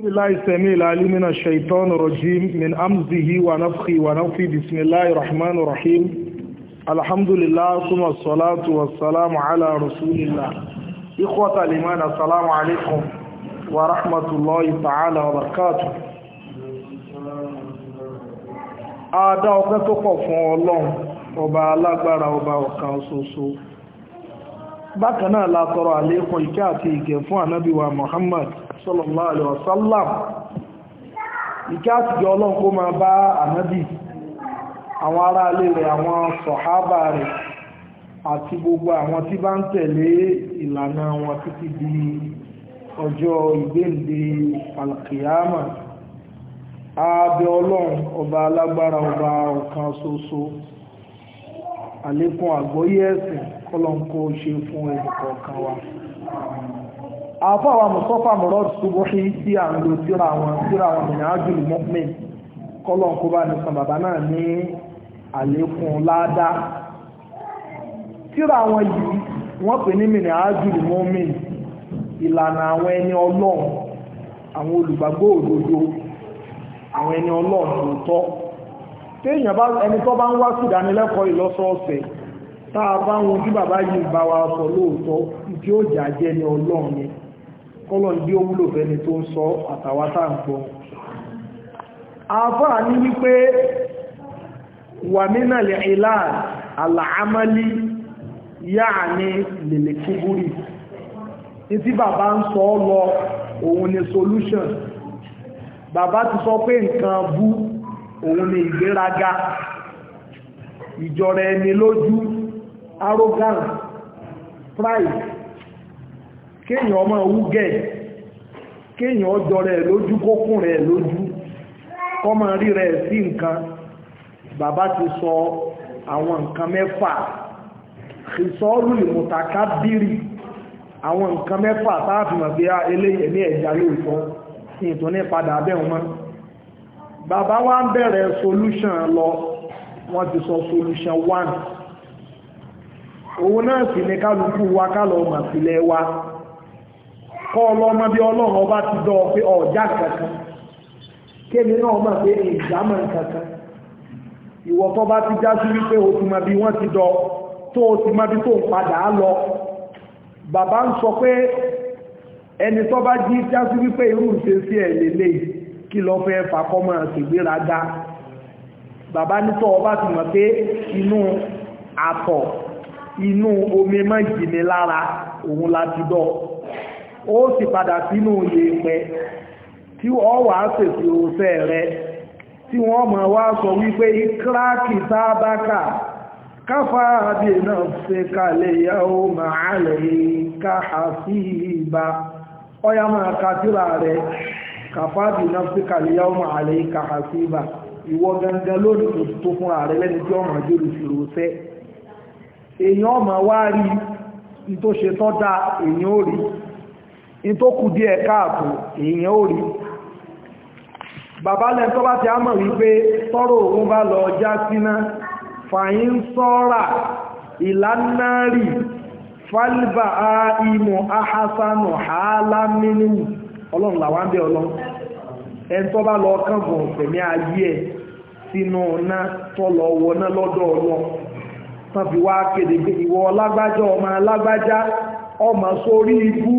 بالله السميع العليم من الشيطان الرجيم من أمزه ونفخه ونفخه بسم الله الرحمن الرحيم الحمد لله ثم الصلاة والسلام على رسول الله إخوة الإيمان السلام عليكم ورحمة الله تعالى وبركاته Adá ọpẹ́ tó pọ̀ fún Ọlọ́run, ọba alágbára ọba ọ̀kan ṣoṣo. Bákan náà la tọrọ àlékún ìkẹ́ àti ìgẹ̀ fún ànábì wa Muhammad sallallahu alaihi wasallam. Ìkẹ́ àti ìgẹ̀ Ọlọ́run kó máa bá ànábì, àwọn ará ilé rẹ̀, àwọn sọ̀hábà rẹ̀, àti gbogbo àwọn tí bá ń tẹ̀lé ìlànà wọn títí di ọjọ́ ìgbéǹde alkiyama abẹ ọlọ́run ọba alágbára ọba ọ̀kan ṣoṣo àlékún àgbọ́yé ẹ̀sìn kọ́lọ́nkó ṣe fún ẹnìkọ̀ọ̀kan wa àfọwà mùsọ́fà mọ̀rọ̀ ṣubúhí tí à ń lo síra wọn síra wọn mìíràn ájúlù mọ́pìn kọ́lọ́nkó bá ní san bàbá náà ní àlékún ládá síra wọn yìí wọ́n pè ní mìíràn ájúlù mọ́mìn ìlànà àwọn ẹni ọlọ́run àwọn olùgbàgbọ́ òdodo àwọn ẹni ọlọ́run tòótọ́ téèyàn bá ẹni tó bá ń wá sí ìdánilẹ́kọ̀ọ́ ìlọ́sọ̀ọ̀sẹ̀ tá a bá wọn tí bàbá yìí bá wa sọ lóòótọ́ tí ó jà jẹ́ ní ọlọ́run ni kọ́lọ̀ bí ó wúlò fẹ́ni tó ń sọ àtàwà tá ń gbọ́ àfáà ní wípé wà nínà lè ilá àlàámálí yáà ní lèlè kíbúrì tí bàbá ń sọ lọ òun ni solution bàbá ti sọ pé nǹkan bú òun ni ìgbéraga ìjọra ẹni lójú arrogance pride kéèyàn ọmọ wúgẹ̀ kéèyàn ọjọ́ rẹ̀ lójú kókùn rẹ̀ lójú kọmọ rí rẹ̀ sí nǹkan bàbá ti sọ àwọn nǹkan mẹ́fà ìsọ́rù ìmùtàkà bírì àwọn nǹkan mẹ́fà táàfìmọ̀ bí á eléyẹ̀ ní ẹ̀já lóòtọ́ ní ìtò ní padà bẹ́ẹ̀ wọn bàbá wa ń bẹ̀rẹ̀ solution lọ wọ́n ti sọ solution one òun náà sì ní kálukú wa kálọ̀ ọmọ sílẹ̀ wa kọ́ ọlọ́mọ bí ọlọ́run ọba ti dọ́ pé ọjà kankan kémi náà mọ̀ pé ìjámọ̀ kankan ìwọ tó bá ti já sí wípé o ti mọ bí wọ́n ti dọ́ tó o ti mọ bí tó ń padà lọ bàbá ń sọ pé ẹni tó bá jí já sí wípé irú ìṣe sí ẹ̀ lélẹ̀ kí lọ fẹ́ fàkọ́mọ̀ ṣègbéraga bàbá nítọ́ ọba ti mọ̀ pé inú àtọ̀ inú omi mọ́ ìjìnlẹ lára òun láti dọ́ ó sì padà sínú yèèpẹ̀ tí wọ́n wà á sèsì òṣẹ́ rẹ tí wọ́n mọ̀ wá sọ wípé kíráàkì sábákà káfà àbí náà ṣe kalẹ̀ yàó máa lẹ̀ káhà sí ìbá ọya máa kàtíra rẹ̀ káfà àbí náà ṣe kalẹ̀ yàó máa lẹ̀ káhà sí ìbá ìwọ gangan lónìí tó fúnra rẹ̀ lẹ́ni tí ọmọ jùlọ sí rọ̀ṣẹ́ èyàn ọmọ wá rí in tó ṣe tọ́ dá èyàn ó rí in tó kù díẹ̀ káàkù èyàn ó rí bàbá lẹ́ tó bá ti á mọ̀ wípé tọ́rọ òun bá lọ já síná fàyín sọ́rà ìlànàrí fálíbà ìmọ̀ ahásánù hàálámínú ọlọ́run làwọn bẹ́ ọlọ́run ẹn tó bá lọ kánbọ̀n tẹ̀mí ayé ẹ̀ sínú ọ̀nà tọ́lọ wọná lọ́dọ̀ ọlọ́run tàbí wá kéde pé ìwọ lágbájá ọmọ alágbájá ọmọ sórí ibú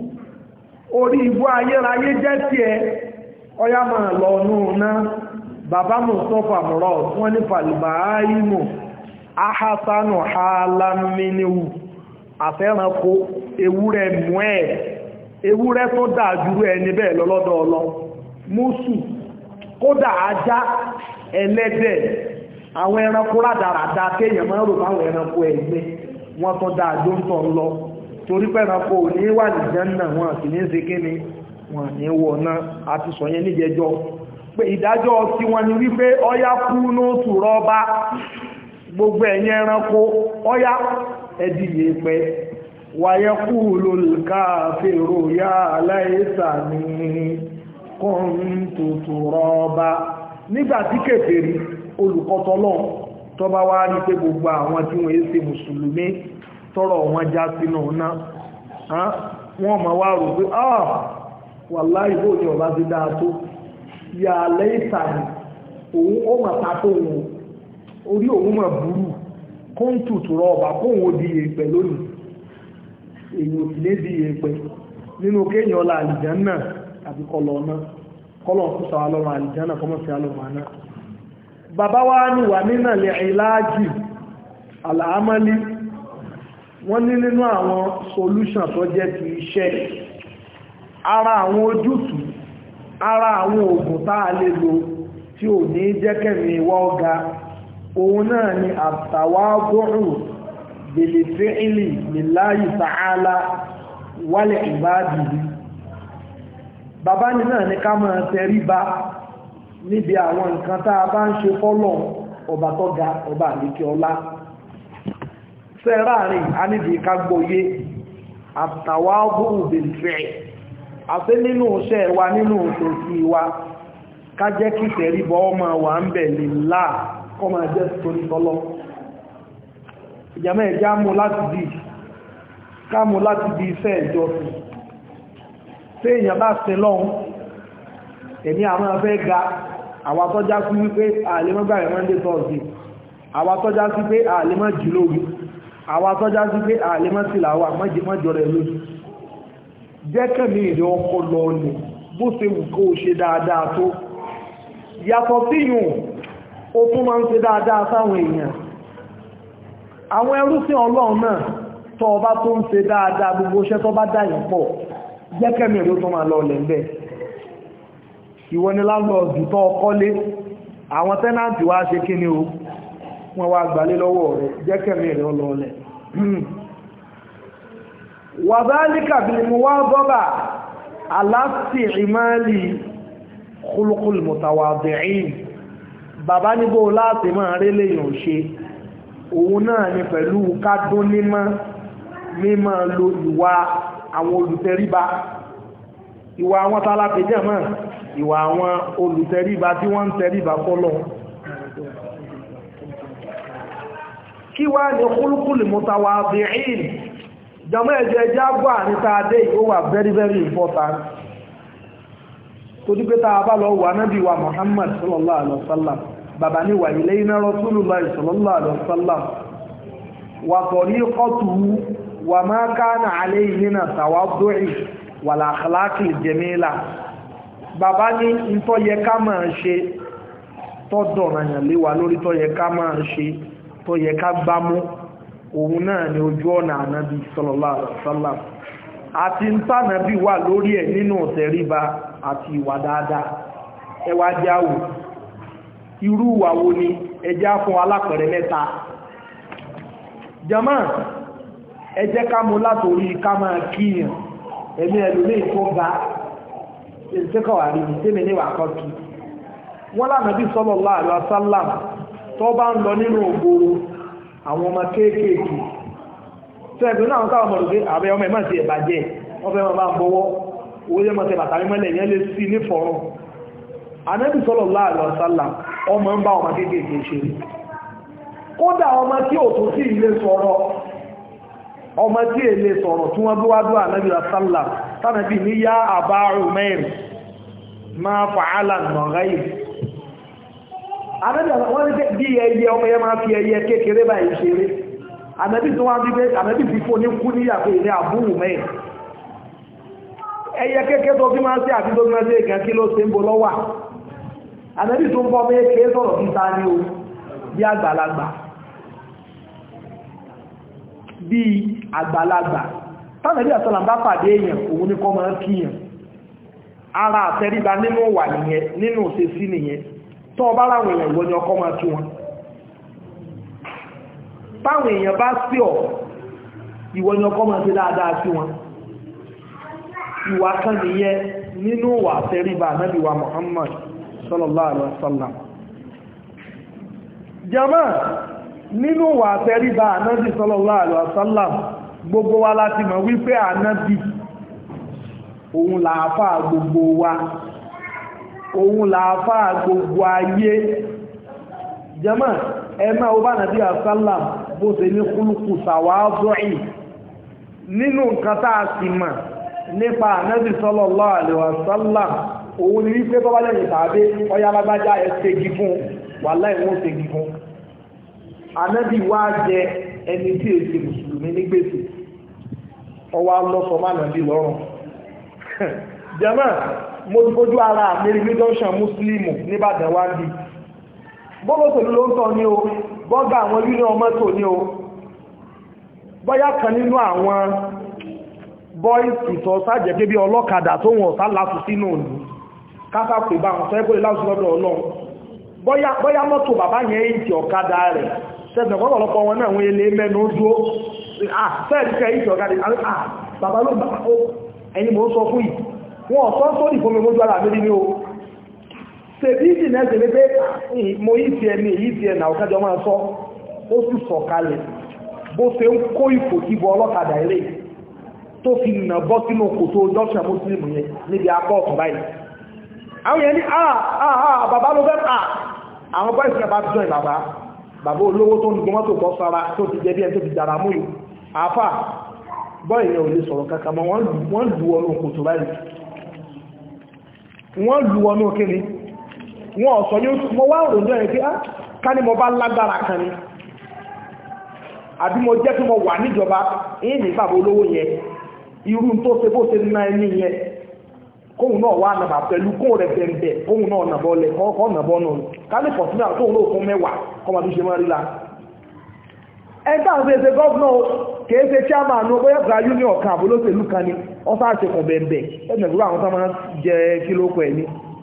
orí ibú ayérayé jẹ́ tí ẹ ọyá máa lọ núna bàbá mustapha murad wọ́n ní falibaimu ahasanu halaminiwu àfẹ́ranko ewúrẹ́ mú ẹ̀ ewúrẹ́ tó dájú ẹni bẹ́ẹ̀ lọ́lọ́dọ̀ ọlọ́ mùsù kódà ajá ẹlẹ́dẹ̀ àwọn ẹranko rádaràdá kéèyàn máa rò fáwọn ẹranko ẹgbẹ́ wọ́n tán dáa jó ń tàn lọ torí pé ẹranko ò ní wà ní jẹ́nà wọn sì ní ṣe kíni wọn ní wọ̀ náà àti sọ yẹn níjẹjọ́ pé ìdájọ́ tí wọ́n ní wípé ọyá kú nóòtù rọ́bá gbogbo ẹ̀yìn ẹranko ọyá ẹdìyẹ pẹ́ wàyẹ kú lólùká fèrò yá aláìsà ní kọ́ńtòtò rọ́bá nígbà tí kèfèrí olùkọ́tọ́lọ́ tó bá wá ní pé gbogbo àwọn tí wọ́n ṣe mùsùlùmí tọ́rọ̀ wọn já sínú náà wọ́n ma wá rò pé ah wàláhì bó ni ọba ti dáa tó yà lẹ́yìntà ni òun ó mà ta tó òun orí òun mà burú kóńtù tó rọ ọba kóun ó di èèpẹ̀ lónìí èyí ò sì lé di èèpẹ̀ nínú kéèyàn ọlá àlìjánà àti kọlọ náà kọlọ ń kúsà wà lọ́rùn àlìjánà kọmọ̀ sí alọ́rùn àná bàbá wa ní wà nínà lè ìlàájì àlàámálí wọ́n ní nínú àwọn solution tó jẹ́ ti iṣẹ́ ara àwọn ojútùú ara àwọn oògùn tá a lè lò tí ò ní jẹ́kẹ̀mí ìwọ́ ọ̀gá òun náà ni àtàwágọ́rù bèlè fẹ́ìlì lillahi ta'ala wálẹ̀ ìbáàdìí bàbá ní náà ní ká máa tẹríba níbi àwọn nǹkan tá a bá ń ṣe fọ́lọ̀ ọba tó ga ọba àlékẹ́ ọlá sẹ́ráàrin a níbi ká gbọ́yé àtàwágọ́rù bèlè fẹ́ìlì àti nínú iṣẹ́ wa nínú òṣèṣì wa ká jẹ́ kí tẹ̀ríbọ́ ọmọ wà ń bẹ̀ lè láà kọ́ máa jẹ́ torí tọ́lọ́ ìjàmẹ́ ẹ̀já mú láti bí ká mú láti bí iṣẹ́ ìjọsìn tí èèyàn bá sin lọ́hun ẹ̀mí àwọn afẹ́ ga àwa tọ́já sí wípé àlemọ́gbà rẹ̀ monday thursday àwa tọ́já sí pé àlemọ́ jìlórí àwa tọ́já sí pé àlemọ́ sílàwà mọ́jọ rẹ̀ lójú jẹ́kẹ̀mí ìrẹ́ ọkọ̀ lọ ní bó ṣe wù kó ṣe dáadáa tó yàtọ̀ sí yùn ó tún máa ń ṣe dáadáa sáwọn èèyàn àwọn ẹrúsìn ọlọ́run náà tọ́ ọba tó ń ṣe dáadáa gbogbo iṣẹ́ tó bá dáyìn pọ̀ jẹ́kẹ̀mí ìrẹ́ tó máa lọ lẹ́ńbẹ̀ ìwọ ni láńlọ́ọ̀dù tó ọkọ́lé àwọn tẹ́nàntì wá ṣe kí ni o wọ́n wá gbalé lọ́wọ́ rẹ̀ jẹ́kẹ̀mí ìrẹ́ ọlọ́ọ̀lẹ̀ wàbálíkà bí mo wá gọ́bà aláti ìmáàlì kúlùkùl mùtàwàdìín bàbá níbò láti máa rí lèyàn ṣe òun náà ni pẹ̀lú kádún nímọ́ mímọ́ lo ìwà àwọn olùtẹríba ìwà àwọn tálápẹjẹ́ mọ́ ìwà àwọn olùtẹríba tí wọ́n ń tẹríba fọ́lọ́ kí wá ní kúlùkùl mùtàwàdìín jọmọ́ ẹ̀jẹ̀ ẹjẹ́ àgbà níta adé ó wà very very important tó dípé ta bá lọ wà náàbí wa Muhammad sallallahu alaihi wasallam bàbá ní wà ilé iná Rasulullah sallallahu alaihi wasallam wà tariqatuhu wà ma kana alayhi min at-tawaddu'i wal akhlaqi jamila bàbá ní ìtọ́ yẹ ká máa ṣe tọ́dọ̀ nàyàn léwà lórí tọ́ yẹ ká máa ṣe tọ́ yẹ ká gbámú òun náà ni ojú ọ̀nà ànábì sallallahu alaihi wasallam àti ń tànàbí wà lórí ẹ̀ nínú tẹríba àti ìwà dáadáa ẹwà jáwò irú ìwà wo ni ẹjá fún alápẹ̀rẹ̀ mẹ́ta jama ẹ jẹ́ ká mú látorí ká máa kíyàn ẹ̀mí ẹlòmí tó ga ìṣẹ́kọ̀wà rí tẹ́mẹ̀ níwà kọ́kí wọ́n lánàbí sallallahu alaihi wasallam tó bá ń lọ nínú ògbòrò àwọn ọmọ kéékèèkì tẹ́ẹ̀kùn náà káwọn mọ̀ lókè àbẹ́ ọmọ ẹ̀mọ́ sí ẹ̀bàjẹ́ wọ́n fẹ́ máa ń bọ́wọ́ owó jẹ́ mọ́sẹ̀ bàtàrí mọ́lẹ̀ yẹn lè sí ní fọ̀rún Ànábì sallallahu alaihi wasallam ọmọ ń bá ọmọ kéékèèkì ṣe kódà ọmọ tí ò tó sí ilé sọ̀rọ̀ ọmọ tí èlé sọ̀rọ̀ tí wọ́n bí wá dúwà Ànábì sallam tánàbí ní yá Aba Umair máa fa'ala nọ̀gáyì Ànábì wọ́n ní bí ẹyẹ ọmọ yẹn máa fi ẹyẹ kékeré báyìí ṣeré Ànábì tó wá bí pé Ànábì fi fún ní kú níyàpé ilé Abu Umair ẹyẹ kékeré tó bí máa sí àti tó bí máa sí èkàn kí ló ṣe ń bo lọ́wà Ànábì tó ń bọ́ méèké sọ̀rọ̀ títa ní o bí àgbàlagbà bí àgbàlagbà tánàbí àtọ́là bá pàdé èèyàn òun ní kọ́ máa kíyàn ara àtẹríba nínú wà nìyẹn nínú òṣèṣí nìyẹn tó ọba láwọn èèyàn ìwọ ni ọkọ́ máa kí wọn táwọn èèyàn bá sí ọ̀ ìwọ ni ọkọ́ máa ṣe dáadáa sí wọn ìwà kan nìyẹn nínú wà àtẹríba Ànábì wa Muhammad sallallahu alaihi wasallam jama nínú wà àtẹríba Ànábì sallallahu alaihi wasallam gbogbo wa láti mọ̀ wípé Ànábì òun làáfà gbogbo wa òun làáfà gbogbo ayé jama ẹmà ọba nàbí àsálàm bó ṣe ní kúlùkù sàwáàzọ́ì nínú nǹkan tá a sì mọ̀ nípa ànábì sallallahu alaihi wasallam òun ni wípé tọ́bá lẹ́yìn tàbí ọya lágbájá ẹ ṣègi fún wàláhì wọ́n ṣègi fún ànábì wá jẹ ẹni tí èsì mùsùlùmí ní gbèsè ọwọ́ lọ́sọ̀mọ́ ànábì lọ́rùn jẹ́mọ́ mo ti fojú ara àmìrí ní junction muslimu níbàdàn wá bí bọ́bọ̀ tòlú ló ń tọ́ ní o bọ́gá àwọn union mọ́tò ní o bọ́yá kan nínú àwọn bọ́ìsì tó sájẹ̀ pé bí ọlọ́kadà tó wọ̀n sá látù sínú òní kásá pè bá wọn sẹ́gbẹ́ láti lọ́dọ̀ ọlọ́run bọ́yá mọ́tò bàbá yẹn ìtì ọ̀kadà rẹ̀ sẹ́gbẹ̀ pọ́pọ̀lọpọ̀ wọn náà wọ́n ilé mẹ́nu dúó sẹ́ẹ̀dìkẹ́ ìtì ọ̀kadà bàbá ló bá ẹni mò ń sọ fún yìí wọn ọ̀sán tó ní fún mójú ara mi ní o ṣèbí ìdì náà ṣe pé mo yí ti ẹni èyí ti ẹnà ọ̀kájọ máa sọ ó sì sọ kalẹ̀ bó ṣe ń kó ìfò tí bọ ọlọ́kadà ilé tó fi nà bọ́ sínú kòtò junction muslim yẹn níbi apá ọ̀tún báyìí àwọn yẹn ní àà àà bàbá ló fẹ́ à àwọn bọ́ ìsìn bá jọ ìbàbá bàbá olówó tó ń gbọmọ́ tó bọ́ sára tó ti jẹ́ bí ẹni tó ti dára mú yìí àáfà bọ́ ìyẹn ò lè sọ̀rọ̀ kankan mọ́ wọ́n lù ọnù kòtò báyìí wọ́n lù ọnù kíni wọ́n ọ̀sọ̀ ní mo wá òròjọ́ ẹ̀ pé ká ní mo bá lágbára kan ni àbí mo jẹ́ tí mo wà níjọba èyí ní bàbá olówó yẹn irú tó ṣe bó ṣe ná ẹni yẹn kóhun náà wà nàbà pẹ̀lú kóhun rẹ̀ bẹ̀m̀bẹ̀ kóhun náà nàbọ̀ lẹ̀ kọ́ nàbọ̀ nù kálí pọ̀tún náà tóhun náà fún mẹ́wàá kọ́mọ bí ṣe máa rí la ẹgbẹ́ àwọn ẹgbẹ́ gọ́ọ̀nà kìí ṣe chairman ní bóyá gba union kan àbólóṣèlú kan ni wọ́n sáà ṣe kàn bẹ̀m̀bẹ̀ ẹgbẹ̀gbẹ̀ àwọn tó máa jẹ kílókù ẹ̀ ní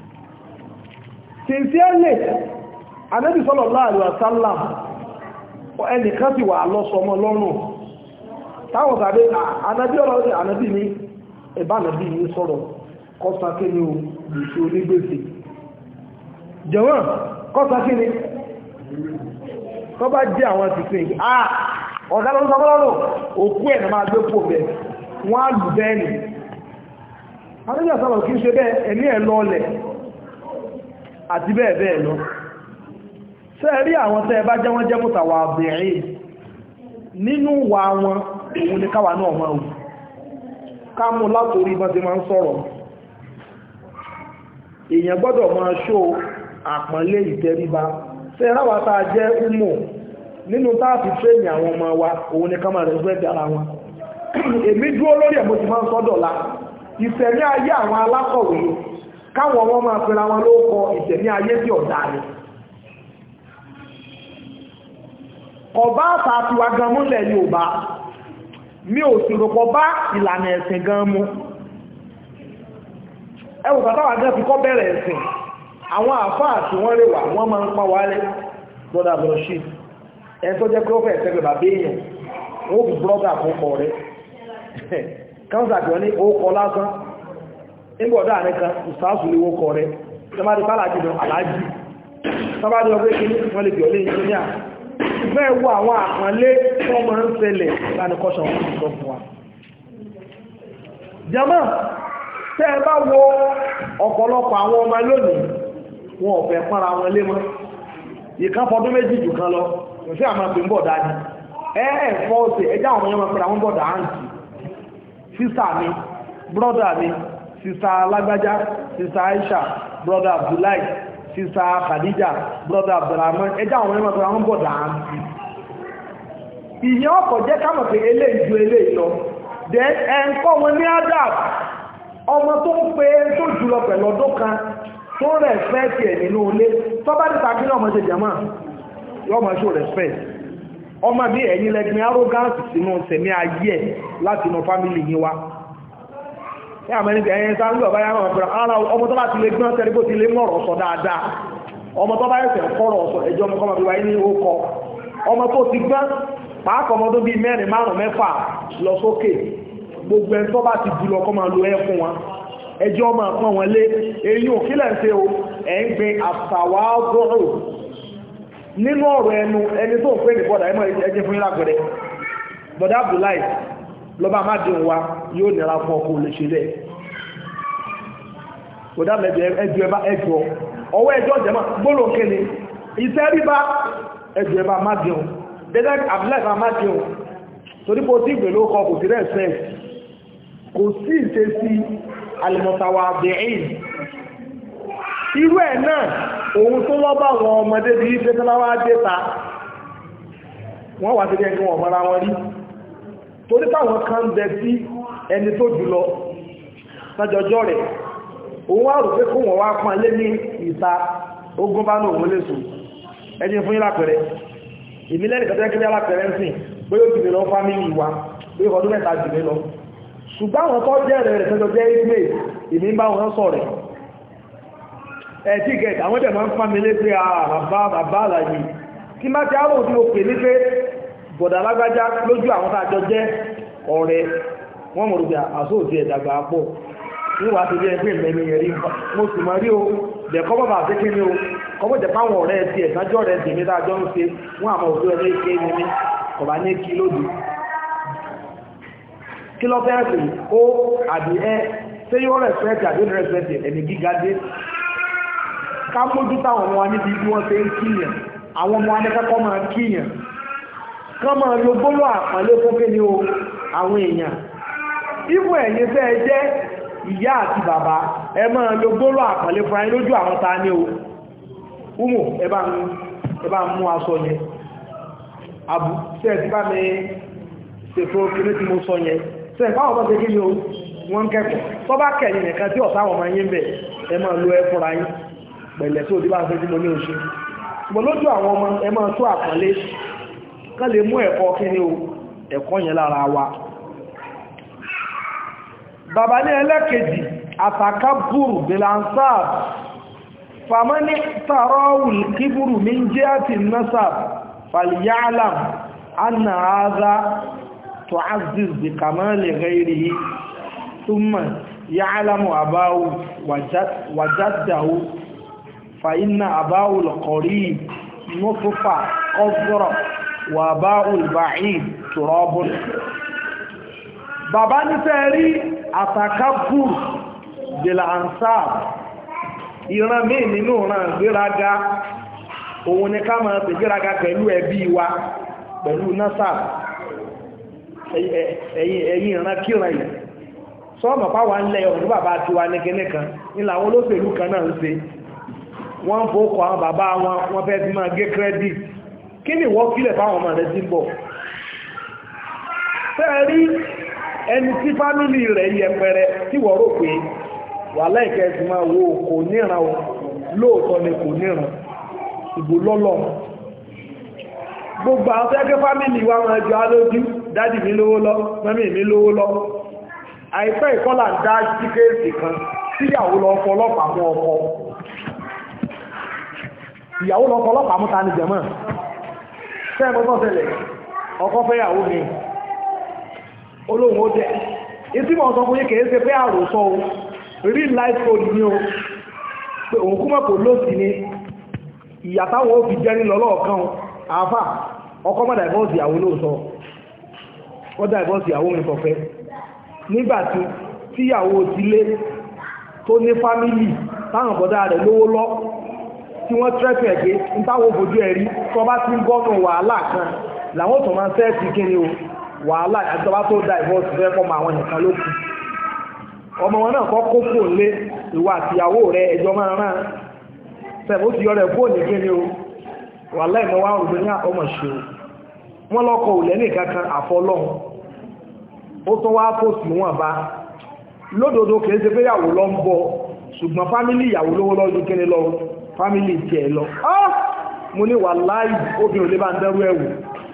sincerely Ànábì sallallahu alaihi wasallam ẹnìkan ti wà lọ́sọmọ lọ́rùn táwọn tàbí Ànábì ọlọ́run Ànábì ní ẹbá Ànábì ní sọ̀rọ̀ kọ́sáké ní gbèsè onígbèsè jẹ̀wọ́n kọ́sáké ní tó bá jẹ́ àwọn tìsìn ìgbé ah ọ̀dá lọ́rún sọ́kọ́lọ́rùn òkú ẹ̀ máa gbé pò bẹ̀ wọ́n á lù bẹ́ẹ̀ ni Ànábì sọ̀rọ̀ kí ń ṣe bẹ́ẹ̀ ẹ̀mí ẹ̀ lọ́ọ̀lẹ̀ àti bẹ́ẹ̀ bẹ́ẹ̀ lọ ṣé rí àwọn tẹ́ bá jẹ́ wọ́n jẹ́ mọ́tàwà bẹ̀rẹ̀ nínú wà wọn òun ní káwà náà máa wù ká mú látorí bọ́n ti máa ń sọ̀rọ̀ èèyàn gbọ́dọ̀ máa ṣó àpọ́nlé ìtẹríba ṣé ráwà tá a jẹ́ umu nínú táàfi tréní àwọn ọmọ wa òun ní ká máa rẹ̀ gbẹ́ dára wọn èmi dúró lórí ẹ̀ mo ti máa ń sọ́dọ̀ la ìṣẹ̀mí ayé àwọn alákọ̀wé káwọn ọmọ máa pẹ̀lá wọn ló kọ ìtẹ̀mí ayé tí ọ̀dá rẹ̀ ọba àtàtì wa gan múlẹ̀ Yorùbá mi ò sì rọ̀pọ̀ bá ìlànà ẹ̀sìn gan mú ẹwù bàtàwà gan fi kọ́ bẹ̀rẹ̀ ẹ̀sìn àwọn àfáà tí wọ́n lè wà wọ́n máa ń pa wálé brother brother ẹni tó jẹ́ pé ó fẹ́ ẹ̀sẹ̀gbẹ̀ bàbá èèyàn ó fi brother fún pọ̀ rẹ̀ káńsà tí wọ́n ní ó kọ lásán nígbọ̀dá nìkan ìsáàsù lè wókọ rẹ̀ tẹ́bàdì bálàjì lọ aláàjì tẹ́bàdì ọgbẹ́ ìkíní wọ́n lè bí ọlé ìjìnlẹ̀ fẹ́ wo àwọn àpọ̀lé tó mọ́ ń ṣẹlẹ̀ lánìkọ́ṣọ̀ wọn sọ fún wa jama tẹ́ ẹ bá wo ọ̀pọ̀lọpọ̀ àwọn ọmọ lónìí wọn ò fẹ́ pọ́nra wọn lé mọ́ ìkan fọdún méjì jù kan lọ ìfẹ́ àmà pè ń bọ̀ dájú ẹ ẹ̀ fọ́ ọ̀sẹ̀ ẹjá àwọn ọmọ pẹ̀lú àwọn bọ̀dà àǹtì sísà mi brọ́dà mi sista alágbájá sista aisha brother abdullahi sista khadija brother abdulrahman ẹjá àwọn ẹmọ́ tó àwọn bọ̀dà àǹtí ìyẹn ọkọ̀ jẹ́ kámọ̀ pé eléyìí ju eléyìí lọ dẹ ẹ̀ǹkọ́ wọn ní adab ọmọ tó ń pe tó jùlọ pẹ̀lú ọdún kan tó respect ẹ̀ nínú ilé tọ́bá ní tàbí ọmọ ṣe jẹ́mọ́ yọmọ ṣó respect ọmọ bí ẹ̀yin lẹ́gbẹ̀ẹ́ arrogance sínú sẹ̀mí ayé ẹ̀ láti inú family yín wá ní àmẹ́rin ẹ̀yẹn sáà ń lọ báyá máa fẹ́ra ara ọmọ tó bá ti lè gbọ́n tẹ́lẹ̀ bó ti lè mọ̀rọ̀ sọ dáadáa ọmọ tó bá ẹ̀sẹ̀ kọ́rọ̀ sọ ẹjọ́ ọmọ kọ́mọ bí wáyé ní ókọ ọmọ tó ti gbọ́n pàákọ̀ ọmọ tó bí mẹ́rin márùn mẹ́fà lọ sókè gbogbo ẹni tó bá ti jùlọ kọ́ máa lo ẹ fún wọn ẹjọ́ máa pọ́n wọn lé èyí ò kílẹ̀ ń ṣe o ẹ̀ ń gbin àtàwà gọ́rò nínú ọ̀rọ̀ ẹnu ẹni tó ń pè ní bọ́dà ẹmọ ẹjẹ́ fún yín lágbẹ̀rẹ̀ bọ́dà Abdullahi lọ́ba amádùn wa yóò nira fún ọkọ̀ olè ṣe bẹ́ẹ̀ kódà mẹ́bí ẹjọ́ ẹbá ẹjọ́ ọwọ́ ẹjọ́ jẹ́mọ́ gbóló kéne iṣẹ́ ríbá ẹjọ́ ẹbá amádùn dẹ́dẹ́ Abdullahi amádùn torí kò tí ìgbè ló kọ kò sí respect kò sí ìṣesí alìmọ̀tàwàbìín irú ẹ̀ náà òun tó lọ́bà àwọn ọmọdé bí i fẹ́tọ́láwà dẹ́ta wọ́n wà tẹ́lẹ̀ ẹgbẹ́ wọn mọ́ra wọn rí torí táwọn kan bẹ sí ẹni tó jùlọ sájọjọ́ rẹ̀ òun wá rò pé kó wọ́n wá pọn lé ní ìta ogun bá náà wọ́n lè sùn ẹni fún ìlàpẹ̀rẹ̀ ìmílẹ̀ ìkàtẹ́kẹ́lẹ́ alápẹ̀rẹ̀ ń sìn bóyá òjì lọ fámílì wa bóyá ọdún mẹ́ta jù lọ ṣùgbọ́n àwọn tó jẹ́ rẹ̀ tẹ́jọ jẹ́ ìgbé ìmí bá wọn sọ rẹ̀ ẹ̀tí gẹ̀ẹ́t àwọn jẹ́ máa ń fámílé pé àbá àbá àlàyé kí má ti àrò tí ó pè ní pé bọ̀dà lágbájá lójú àwọn tàjọ jẹ́ ọ̀rẹ́ wọ́n mọ̀ rúgbà àsóòtí ẹ̀dàgbà pọ̀ níwà ti bí ẹgbẹ́ ìmẹ́ni ẹ̀rí mo sì mọ̀ rí o dẹ̀kọ́ bàbà sí kí ni o kọ́mọ̀ jẹ́ páwọn ọ̀rẹ́ ti ẹ̀sájọ́ rẹ̀ dì mí dájọ́ ń ṣe wọ́n àmọ́ òfin ẹgbẹ́ ike ní ní ọ̀bá ní kí lódì kí lọ fẹ́ sí ó àbí ẹ tí yóò rẹ̀sẹ̀tì àbí rẹ̀sẹ̀tì ẹni gíga dé ká mójú táwọn ọmọ wa níbi bí wọ́n ṣe ń kíyàn àwọn ọmọ anẹ́kẹ́kọ́ máa kíyàn kán máa lo gbóló àpọ́nlé fún kí ni o àwọn èèyàn ibù ẹ̀yin fẹ́ jẹ́ ìyá àti bàbá ẹ máa lo gbóló àpọ́nlé fún ayé lójú àwọn ta ní o umu ẹ bá ń mú aṣọ yẹn abu tẹ́ ti bá mi ṣètò kìíní tí mo sọ yẹn tẹ́ ìpáwọn bá ṣe kí ni o wọ́n kẹ́kọ̀ọ́ tó bá kẹ̀yìn nìkan tí ọ̀sá àwọn ọmọ yín bẹ̀ ẹ máa lo ẹ fúnra yín pẹ̀lẹ̀ tó ti bá ń ṣe tí mo ní oṣù ṣùgbọ́n lójú àwọn ọmọ ẹ máa tó àpọ́nlé ká lè mú ẹ̀kọ́ kí ni o ẹ̀kọ́ yẹn lára wa bàbá ní ẹlẹ́kejì àtàkà búrù bilansab fàmọ́ní tàrọ́wùl kíbùrù min jẹ́ àti nasab فليعلم أن هذا تعزز بكمال غيره ثم يعلم أباه وجد وجده فإن أباه القريب نطفة قذر وأباه البعيد تراب bàbá ní fẹ́ rí àtàkàbùr bèèrè ansar ìran mí nínú ìran gbéraga òun ni ká máa tẹ̀gbéraga pẹ̀lú ẹbí wa pẹ̀lú nasab ẹ̀yìn ìran kíran yìí sọ́ọ̀mọ̀ páwà ń lẹ́ ọ̀dún bàbá tí wa ní kíní kan nílà àwọn olóṣèlú kan náà ń ṣe wọ́n ń fòókọ àwọn bàbá wọn wọ́n fẹ́ fi máa gé credit kí ni wọ́n kílẹ̀ fáwọn ọmọ rẹ̀ sí ń bọ̀ fẹ́ rí ẹni tí fámílì rẹ̀ yẹpẹrẹ tí wọ́n rò pé wà láìkẹ́ sí máa wo kò níran lóòótọ́ ni kò níran ìbò lọ́lọ́ gbogbo àwọn tẹ́gẹ́ fámílì wa wọn jọ alójú dádì mi lówó lọ mẹ́mí mi lówó lọ àìpẹ́ ìkọ́là ń dá síkéèsì kan síyàwó lọ fọlọ́pàá mú ọkọ ìyàwó lọ fọlọ́pàá mú ta ní jẹ̀mọ́ sẹ́ẹ̀mọ́tọ́ tẹ́lẹ̀ ọkọ fẹ́yàwó mi olóhun ó jẹ́ ìtí mọ̀ sọ fún yí kèé ṣe pé àròsọ o real life story ni o pé òun kúmọ̀ kò lóòsì ni ìyàtàwọ̀ òfin jẹ́ ní lọ́lọ́ọ̀kan àáfà ọkọ̀ mọ́ dàìbọ́ọ̀sì ìyàwó lóòsọ ó dàìbọ́ọ̀sì ìyàwó mi kọ̀fẹ́ nígbàtí tíyàwó ti lé tó ní fámílì táwọn bọ̀dá rẹ̀ lówó lọ tí wọ́n trẹ́fẹ̀ ẹ̀gbẹ́ ń táwọn òfojú ẹ̀rí tó bá ti ń gọ́nà wàhálà kan làwọn tó máa sẹ́ẹ̀sì kíni o wàhálà àjọba tó dàìbọ́ọ̀sì fẹ́ fọ́mọ àwọn nìkan ló kù ọmọ wọn náà kọ́ kó fóòn lé ìwà àtìyàwó rẹ̀ ẹjọ́ máa rán sẹ́bù ti yọ rẹ̀ fóònù kíni o wà láìmọ́ wá rùgbé ní ọmọ ṣe o wọ́n lọ́kọ̀ òlẹ́ ní kankan àfọlọ́hun ó tó wá tó sí wọn bá lódòdó kìí ṣe pé ìyàwó lọ ń bọ̀ ṣùgbọ́n fámílì ìyàwó lówó lọ́jọ́ kíni lọ fámílì tí ẹ lọ mo ní wà láì obìnrin lè bá ń dẹ́rú ẹ̀wù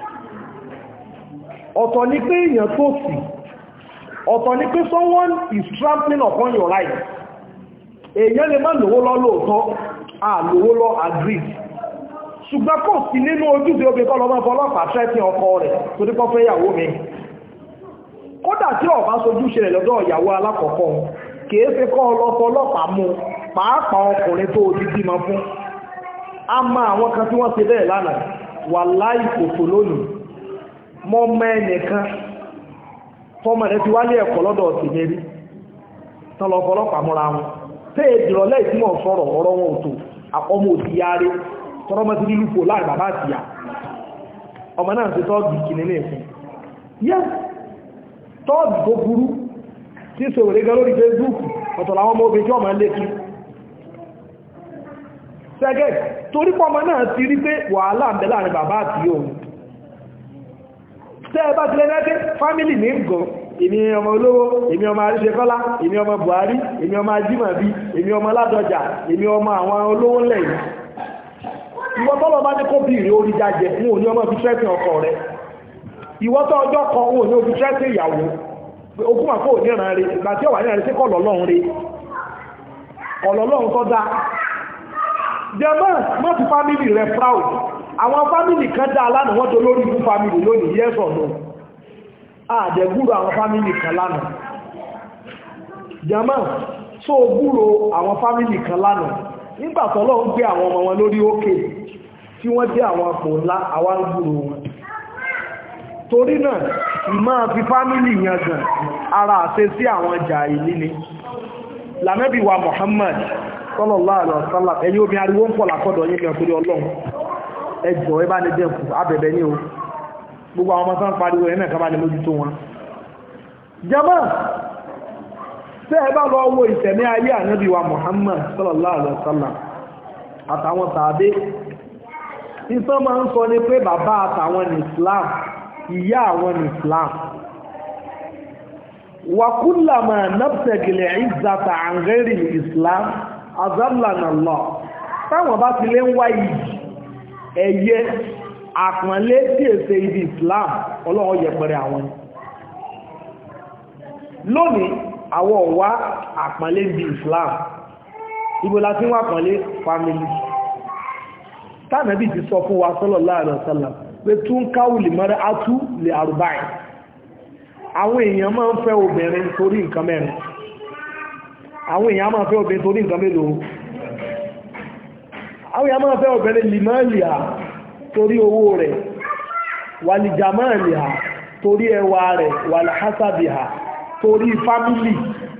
ọ̀tọ̀ ni pé èèyàn tó sì ọ̀tọ̀ ni pé someone is trampling upon your right èèyàn lè má lówó lọ lóòótọ́ àlówó lọ agreed ṣùgbọ́n kò sí nínú ojúṣe obìnrin kọ́ lọ́mọ́ fọlọ́pàá tẹ́tí ọkọ rẹ̀ tó dípọ́ fẹ́ ìyàwó mi kódà tí ọ̀bá sojúṣe rẹ̀ lọ́dọ̀ ìyàwó alákọ̀ọ́kọ́ kìí ṣe kọ́ ọlọ́pọ̀ ọlọ́pàá mú pàápàá ọkùnrin tó ti bímọ fún a ma àwọn kan tí wọ́n ṣe bẹ́ẹ̀ lánàá wà láì kòtò lónìí mọ́ mẹ́ẹ̀nìkan fọ́mọ rẹ̀ ti wálé ẹ̀kọ́ lọ́dọ̀ ti mérí tán lọ fọlọ́pàá múra wọn tẹ́ ìdìrọ̀lẹ́ ìtìmọ̀ sọ̀rọ̀ ọ̀rọ̀ wọn òtò ọmọ òtì yáre tọ́rọmọ́ ti nílùú fò láì bàbá àtìyà ọmọ náà ti tọ́ọ̀dù ìkìnnì ní ẹ̀sìn yẹ́ tọ́ọ̀dù tó burú tí ń ṣe òrè gan lórí Facebook ọ̀tọ̀ làwọn ọmọ obìnrin tí wọ́n máa lé kí sẹ́gẹ̀ torí pọ́mọ náà ti rí pé wàhálà ń bẹ láàrin bàbá àti òun tẹ́ ẹ bá ti lẹ́gbẹ́ fámílì ní gan èmi ọmọ olówó èmi ọmọ àríṣẹ́kọ́lá èmi ọmọ Buhari èmi ọmọ ajímọ̀bí èmi ọmọ ládọjà èmi ọmọ àwọn olówó lẹ́yìn ìwọ tọ́lọ bá ní kó bí ìrẹ́ orí jájẹ wọn ò ní ọmọ fi trẹ́sì ọkọ rẹ ìwọ tọ́ ọjọ́ kan wọn ò ní ofi trẹ́sì ìyàwó ogún àpò òní ìran rẹ ìgbà tí ó wà ní ìrìn sí kọ̀lọ̀lọ́run rẹ kọ̀lọ̀lọ́run tọ́ da jẹ́mọ́ má fi fámìlì rẹ proud àwọn fámìlì kan dá lánàá wọ́n tó lórí fún fámìlì lónìí yes or no àdẹ̀gúrò àwọn fámìlì kan lánàá jẹ́mọ́ tó gúrò àwọn fámìlì kan lánàá nígbà tọ́lọ́ ń gbé àwọn ọmọ wọn lórí òkè tí wọ́n jẹ́ àwọn àpò ńlá àwọn gúrò wọn torí náà ìmá fi fámìlì yàn gan ara àṣẹ sí àwọn jà ìlíni lànàbí wa Muhammad sallallahu alaihi wasallam ẹ̀yin obìnrin ariwo ń pọ̀ lákọ́dọ̀ yín mẹ́ torí ọlọ́run ẹjọ́ ẹ bá ní dẹ́kù abẹ̀bẹ̀ ní o gbogbo àwọn ọmọ tán pariwo ẹ̀ náà ká bá ní mójútó wọn jama tẹ́ ẹ bá lọ wo ìtẹ̀mí ayé ànábì wa Muhammad sallallahu alaihi wasallam àtàwọn tàbí ìtàn máa ń sọ ní pé bàbá àtàwọn ní Islam ìyá àwọn ní Islam wàkúlàmà nabtagil izzata an ghairi Islam azallana Allah táwọn bá ti lé ń wá yìí ẹ̀yẹ àpọ̀nlé tí èsè ibi Islam ọlọ́wọ́ yẹpẹrẹ àwọn lónìí àwọ̀ wá àpọ̀nlé ibi Islam ibo la ti wá àpọ̀nlé family tánàbí ti sọ fún wa sallallahu alaihi wasallam pé tún káwùlì mọ́rẹ́ átú lè àrùbáyìn àwọn èèyàn máa ń fẹ́ obìnrin torí nǹkan mẹ́rin àwọn èèyàn máa fẹ́ obìnrin torí nǹkan mélòó àwọn èèyàn máa fẹ́ obìnrin limalia torí owó rẹ̀ wàlìjàmáàlìà torí ẹwà rẹ̀ wàlìhásábìà torí fámílì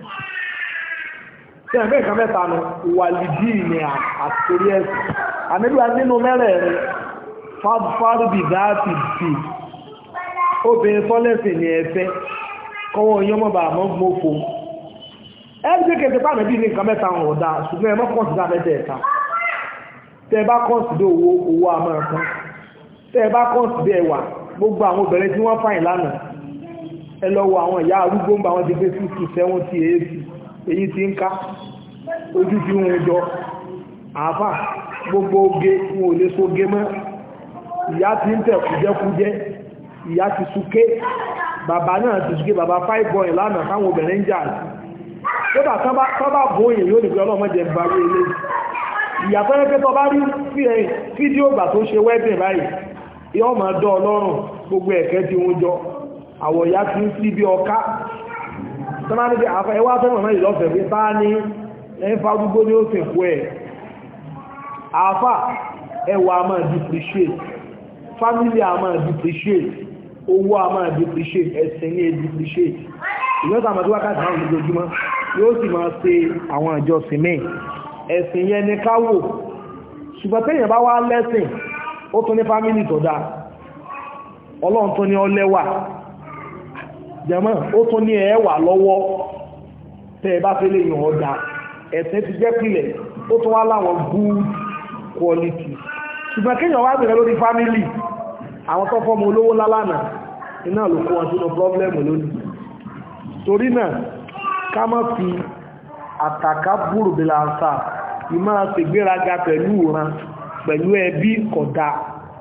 tí ẹ̀mẹ́ ìkan mẹ́ta nù wàlìdí ní àti torí ẹ̀sìn àmìlúwà nínú mẹ́rẹ̀ẹ̀rin fárúbì gáàtì dì obìnrin fọ́lẹ́sìn ní ẹ̀fẹ́ kọwọ́ yọmọba àmọ́ gbófo ẹgbẹ́ kẹsẹ̀ pàmẹ́ bí ní nǹkan mẹ́ta wọn ọ̀dá ṣùgbọ́n ẹmọ́ kọ́nsìdá mẹ́tẹ̀ ẹ̀ta tẹ́ bá kọ́nsìdá owó owó amẹ́rẹ̀kan tẹ́ bá kọ́nsìdá ẹwà gbogbo àwọn obìnrin tí wọ́n fàyìn lánàá ẹ lọ wo àwọn ìyá arúgbó ń bá wọn ti gbé fífù sẹ́wọ́n tí èéfì èyí ti ń ká ojú tí wọ́n jọ àáfà gbogbo oge wọn ò lè sóge mọ́ ìyá ti ń tẹ̀ kújẹ́kújẹ́ ìyá ti súké bàbá náà ti súké bàbá five boy lánàá táwọn obìnrin ń jà sí kódà tọ́bá bóyìn yóò nìkan ọlọ́mọdé ń barí ilé ìyàtọ̀ ẹgbẹ́ tọ́ bá rí fídíò gbà tó ṣe wẹ́bìn báyìí yọ́ máa dọ́ ọlọ́run gbogbo ẹ̀kẹ́ tí wọ́n jọ àwọ̀ ìyá ti ń sí bí ọká tọ́bá níbi àfẹ́ ẹwà fẹ́ràn náà ìlọ́fẹ̀ pé bá ní ẹ̀fà gbogbo ní ó sì kú ẹ̀ àfà ẹwà a máa depreciate family a máa depreciate owó a máa depreciate ẹ̀sìn ní depreciate ìyọ́ta àmàdí wákàtí àwọn olójoojúmọ́ yóò sì máa ṣe àwọn ìjọsìn mẹ́ ẹ̀sìn yẹn ni ká wò ṣùgbọ́n tẹ́yìn bá wá lẹ́sìn ó tún ní fámílì tó dáa ọlọ́run tó ní ọlẹ́wà jẹ́mọ́ ó tún ní ẹ̀ẹ́wà lọ́wọ́ tẹ́ ẹ bá fẹ́ lè yàn ọ̀dà ẹ̀sìn ti jẹ́ pìlẹ̀ ó tún wá láwọn good quality ṣùgbọ́n kéèyàn wá bẹ̀rẹ̀ lórí fámílì àwọn tó fọ́mọ olówó lálànà iná ló kó wọn sínú pọ́blẹ́mù lónìí torí náà ká má fi àtàkà búrò bí láńsà ìmá ṣègbéraga pẹ̀lú ìran pẹ̀lú ẹbí kódà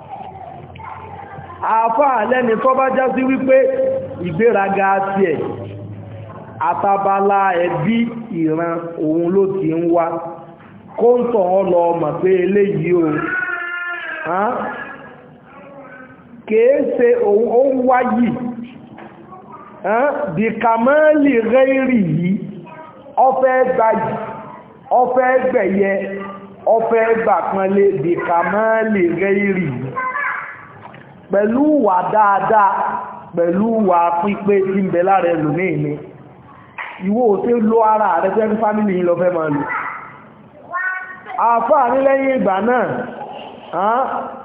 àáfàá lẹ́ni tó bá já sí wípé ìgbéraga ti ẹ̀ àtàbálá ẹbí ìran òun ló ti ń wá kó ń tọ̀ ọ́ lọ mọ̀ pé eléyìí o kèése òun wáyìí bí kàmọ́lì rẹ́rì yìí ọfẹ́ gbáyì ọfẹ́ gbẹ̀yẹ ọfẹ́ gbàpọ̀lé bí kàmọ́lì rẹ́rì yìí pẹ̀lú wà dáadáa pẹ̀lú wà pípé tí ń bẹ lára ẹlòmíì ni ìwọ tí ló ara rẹ̀ fẹ́ fámílì yìí lọ fẹ́ máa lò àfáà ní lẹ́yìn ìgbà náà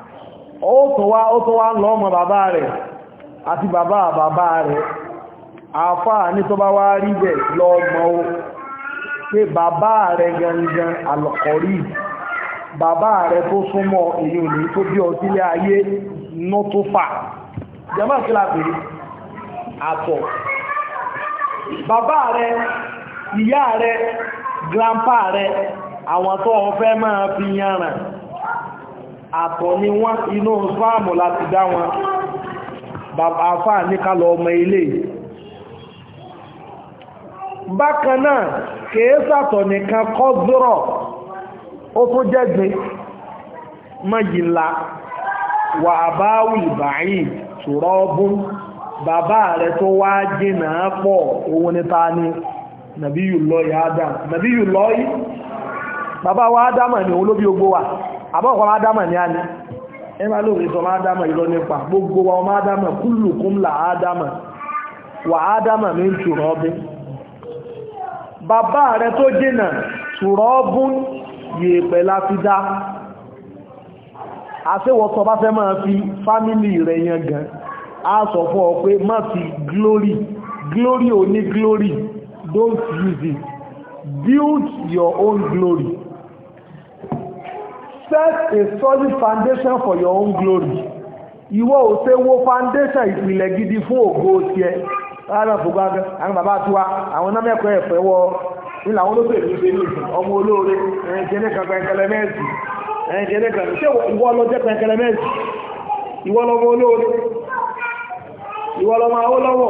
ó tó wá ó tó wá ń lọ ọmọ bàbá rẹ̀ àti bàbá bàbá rẹ̀ àfáà ní tó bá wá rí bẹ̀ lọ́mọ o pé bàbá rẹ̀ gangan alọ̀kọ̀rí bàbá rẹ̀ tó súnmọ́ èyí ò ní tó bí ọ sílé ayé ná tó fà jẹ́mọ́ kí la pèrè àtọ̀ bàbá rẹ̀ ìyá rẹ̀ grandpa rẹ̀ àwọn tó ọfẹ́ máa fi yànràn àtọ̀ ni wọ́n inú fáàmù láti dá wọn bàbá fáà ní kálọ ọmọ ilé bákan náà kèé sàtọ̀ nìkan kọ́ zọ́rọ̀ ó tó jẹ́gbin mọ́yìnlá wà àbáwì báyìí ṣùrọ́bùn bàbá rẹ̀ tó wá jìnà pọ̀ owó níta ní nàbíyùlọ́yì adam nàbíyùlọ́yì bàbá wa ádámà ní òun ló bí ogbó wa àbọ́kọ̀ ádámà ní a ní ẹmà lóòrùn sọ máa ádámà ìlọ nípa gbogbo wa ọmọ ádámà kúlùkún là ádámà wà ádámà ní ṣùrọ̀ ọbín bàbá rẹ̀ tó jìnà ṣùrọ̀ ọbún yèèpẹ̀ láti dá àṣẹ́wọ̀tọ̀ bá fẹ́ máa fi fámílì rẹ̀ yẹn gan a sọ fún ọ pé má fi glory glory ò ní glory don't use it build your own glory set a solid foundation for your own glory ìwọ ò ṣe wo foundation ìpìlẹ̀ gidi fún ògo tiẹ̀ láàrín fún gbágbẹ́ àwọn bàbá tiwa àwọn námẹ́kọ̀ọ́ ẹ̀fẹ́ wọ nílà àwọn olóṣèlú ìlú ṣe ní ìsìn ọmọ olóore ẹ̀yìn jẹ́ nìkan pẹ̀kẹ̀lẹ̀ mẹ́ẹ̀sì ẹ̀yìn jẹ́ nìkan ṣé ìwọ lọ jẹ́ pẹ̀kẹ̀lẹ̀ mẹ́ẹ̀sì ìwọ lọmọ olóore ìwọ lọmọ awólọ́wọ̀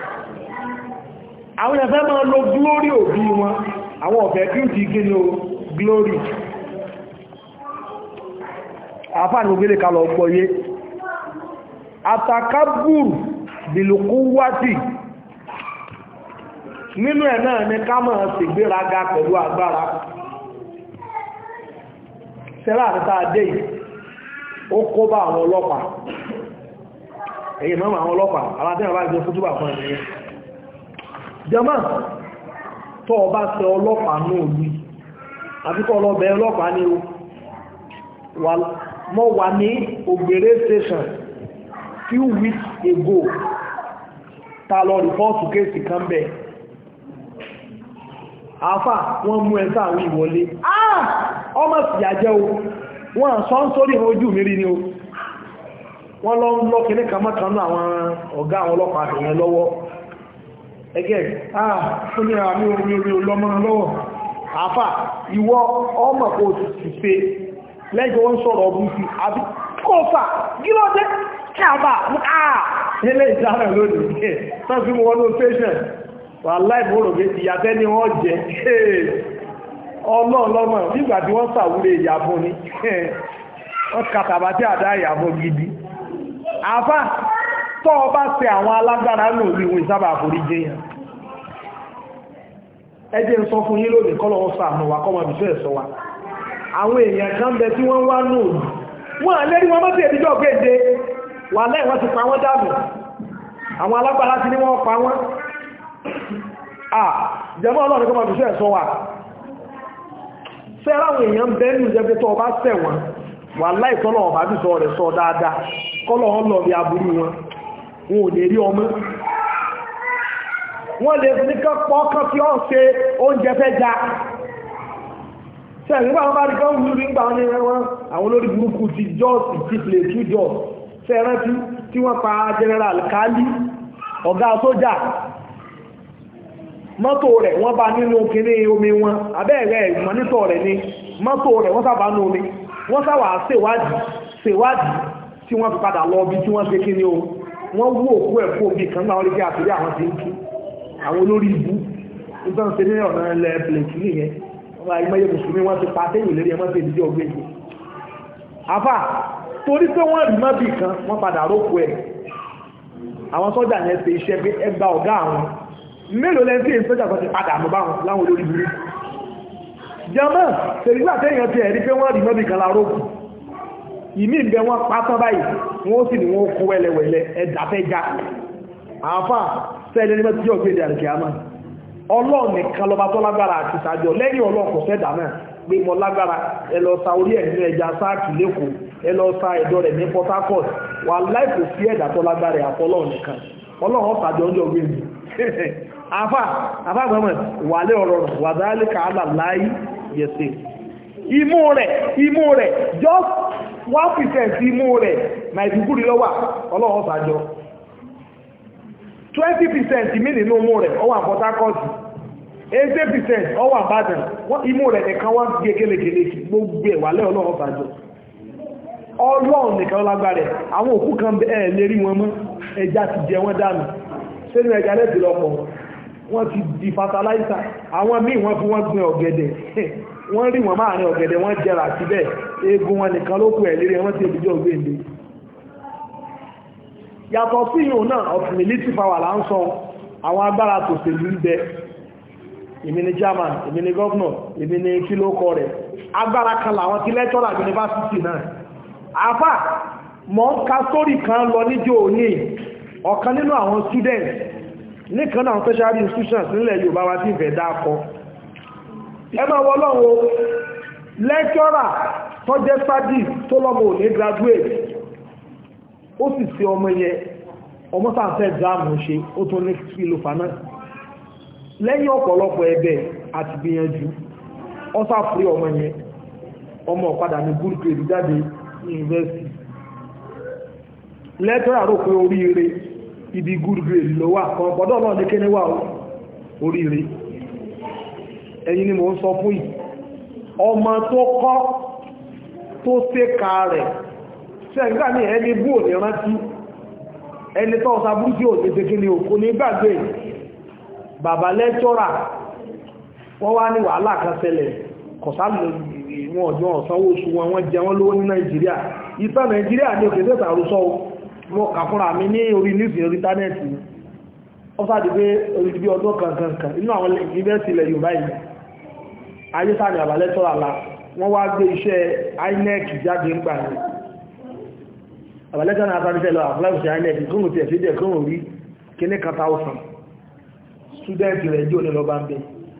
àwọn ẹ̀fẹ́ máa lo glory òbí wọn àwọn ọ̀fẹ́ beauty gínú glory àfáàní ògbélé kalọ̀ ọgbọ̀yé àtàkàbùrù bìlùkú wátì nínú ẹ̀ náà ní ká máa sì gbéraga pẹ̀lú agbára sẹ́lá àtàtà adé yìí ó kó bá àwọn ọlọ́pàá èyí mọ́mọ̀ àwọn ọlọ́pàá alátẹ́wà bá jẹ́ fútúbà fún ẹ̀yẹ jẹmọ́ tó ọba tẹ ọlọ́pàá náà lú àbíkọ́ ọlọ́bẹ̀ ọlọ́pàá ní mọ́ wà ní ògbèrè station few weeks ago ta lọ rìpọ́ọ̀tù kéèsì kan bẹ̀ àfà wọ́n mú ẹ̀ sáàwí ìwọlé ah ọmọ sì yàjẹ́ o wọ́n sọ ń sórí ojú mi rí ni o wọ́n lọ ń lọ kìíní kan mọ́kànlú àwọn ọ̀gá àwọn ọlọ́pàá àtìyàn lọ́wọ́ ẹgẹ́ ah fún ní àmì orí orí olọ́mọ lọ́wọ́ àfà ìwọ ọmọ kò sì ṣe lẹ́jọ́ wọ́n sọ̀rọ̀ ọbú sí àbí kófà gílọ́dẹ́ káàbà àà ilé ìsára lónìí ẹ̀ tán fi mọ́ wọnú station wà láìmọ́rọ̀ méjì yàtẹ́ ni wọ́n jẹ́ ọlọ́ọ̀lọ́mọ̀ nígbà tí wọ́n sàwúrè ìyàbọ̀ ni wọ́n kàtàbà tí àdá ìyàbọ̀ gidi àfá tọ́ ọba ṣe àwọn alágbára náà rí wọn ìsábà àforí jẹyàn ẹjẹ́ ń sọ fún yín lónìí kọ́lọ̀ wọ́n sàánú wa kọ́mọ ìbísọ́ ẹ̀sọ́ wa àwọn èèyàn kan bẹ tí wọ́n wá náà wọ́n àlérí wọn mọ́sí èdíjọ́ gbéde wà lẹ́yìn wọ́n ti pa wọ́n dànù àwọn alágbára ti ní wọ́n pa wọ́n à jẹmọ́ ọlọ́run kọ́mọ ìbísọ́ ẹ̀sọ́ wa fẹ́ráwọn èèyàn bẹ́ẹ̀nù jẹ́ tó ọba sẹ̀wọ̀n wà láìtọ́lọ̀ ọba bí sọ rẹ̀ sọ dáadáa kọ́lọ̀ wọn lọ bí aburú wọn wọn ò lè rí ọmọ wọ́n lè ní kọ́pọ̀ kan tí ó ṣe oúnjẹ fẹ́ já sẹ́yìn nígbà wọn bá rí kọ́wọ́ lórí nígbà wọn ní wọn àwọn olórí burúkú ti jọ́ọ̀sì ti plé tú jọ́ọ̀sì fẹ́rántí tí wọ́n pa general kali ọ̀gá sójà mọ́tò rẹ̀ wọ́n bá nínú kíní omi wọn abẹ́ẹ̀rẹ̀ ìmọ̀nítọ̀ rẹ̀ ni mọ́tò rẹ̀ wọ́n sábà nú omi wọ́n sáwà ṣèwádìí ṣèwádìí tí wọ́n fi padà lọ bí tí wọ́n ṣe kí ní o wọ́n wú òkú ẹ̀ fún omi kan náà rí bí àtúrí àwọn tí ń kí àwọn olórí ibú nígbà ṣe ní ọ̀nà ilẹ̀ plẹ̀tì nìyẹn wọ́n máa ìmọ̀ye mùsùlùmí wọ́n ti pa téyìn lérí ẹmọ́ sí ìdíje ọgbẹ́ yìí afá torí pé wọ́n rí mọ́bì kan wọ́n padà rókù ẹ̀ àwọn sọ́jà yẹn ṣe iṣẹ́ pé ẹgbà ọ̀gá àwọn mélòó lẹ́ntí èyí sọ́jà kan ti padà mọ́ báwọn láwọn olórí burú jẹmọ́ tẹ̀lígbà tẹ́yàn ti ẹ̀rí pé wọ́n rí mọ́bì kan lárókù ìmí ìbẹ̀ wọn pátán báyìí wọ́n sì ní wọ́n kó wẹ́lẹ̀wẹ̀lẹ̀ ẹ̀dàfẹ́já àfà sẹ́lẹ̀ ní mẹ́tí ọgbẹ́ ìdí àríkẹ́ àmà ọlọ́run nìkan lọba tó lágbára àti ìsàjọ lẹ́yìn ọlọ́run kò fẹ́ dáná pé mọ lágbára ẹ lọ sa orí ẹ̀ nínú ẹja sáàkì lẹ́kọ̀ọ́ ẹ lọ sa ẹ̀dọ̀ rẹ̀ ní Port Harcourt wà láìpò sí ẹ̀dà tó lágbára àfọlọ́run nìkan ọlọ́run ọ̀sàjọ ọjọ́ gbé mi àfà àfà gbọ́mọ̀ wà lé ọ̀rọ̀ wà dáálé kàálà láì yẹ̀sẹ̀ imú rẹ̀ imú rẹ̀ just one percent imú rẹ̀ nàìjíríà lọ́wà ọlọ́wọ́ sàjọ twenty percent mí nínú imú rẹ̀ ọwà Port Harcourt eighty percent ọwà Ìbàdàn imú rẹ̀ nìkan wọ́n gé kélékèlé gbogbo ẹ̀ wà lẹ́ ọlọ́wọ́ sàjọ ọlọ́run nìkan lágbàrẹ̀ àwọn òkú kan ẹ̀ lérí wọn mọ́ ẹja ti jẹ wọ́n dànù sínú ẹja lẹ́tì lọ́pọ̀ wọ́n ti di fatalaisa àwọn míì wọ́n fún wọ́n gbin ọ̀gẹ̀dẹ̀ wọ́n rí wọn máàrin ọ̀gẹ̀dẹ̀ wọ́n jẹrà síbẹ̀ eegun wọn nìkan ló kù ẹ̀ lérí wọ́n ti ìbíjọ́ gbèǹde yàtọ̀ sí ìhùn náà of military power là ń sọ àwọn agbára tòṣèlú ń bẹ èmi ni chairman èmi ni governor èmi ni kílókọ rẹ̀ agbára kan làwọn ti lẹ́tọ́rà yunifásitì náà àfà mọ́ ń ka sórí kan lọ níjò òní ọ̀kan nínú àwọn students nìkan náà special institutions nílẹ̀ Yorùbá wa tí ìfẹ́ dákọ ẹ máa wọ́n lọ́wọ́ lecturer tó jẹ́ studies tó lọ́mọ òní graduate ó sì sí ọmọ yẹn ọmọ sáfẹ́ exam ṣe ó tún ní filofa náà lẹ́yìn ọ̀pọ̀lọpọ̀ ẹ̀bẹ̀ àti gbìyànjú ọ́sà fúrí ọmọ yẹn ọmọ ọ̀padà ní good grade jáde university lẹ́tọ́rà rò pé oríire ibi good grade ló wà kan gbọ́dọ̀ náà ní kéníwà oríire ẹ̀yin ni mo ń sọ fún yìí ọmọ tó kọ́ tó tẹ́ka rẹ̀ ṣẹ́gbà ní ẹni bú ò ní rántí ẹni tó ọ̀sá bú sí òtẹ́ tẹ́kí ni òkú ní gbàgbé bàbá lẹ́tọ́rà wọ́n wá ní wàhálà kan ṣẹlẹ̀ kọ̀sálù wọn ọjọ́ ọ̀sánwó oṣù wọn wọ́n jẹ wọ́n lówó ní nàìjíríà ìta nàìjíríà ní òkè tẹ́ta àrùsọ wọn kà fúnra mi ní orí news orí íńtánẹ́ẹ̀tì ó sáàdì pé orí bí ọdún kankankan inú àwọn yunifásitì ilẹ̀ yorùbá yìí ayé sáàdì àbálẹ́tọ́ àlá wọ́n wá gbé iṣẹ́ inec jáde ń gbà ní àbálẹ́tọ́ náà sáàdì fẹ́lọ àfúláìsì inec kóhùn tí ẹ̀fẹ́ dẹ̀ kóhùn rí kíní kan táwùsàn student rẹ̀ jò ní lọ́ba ń bẹ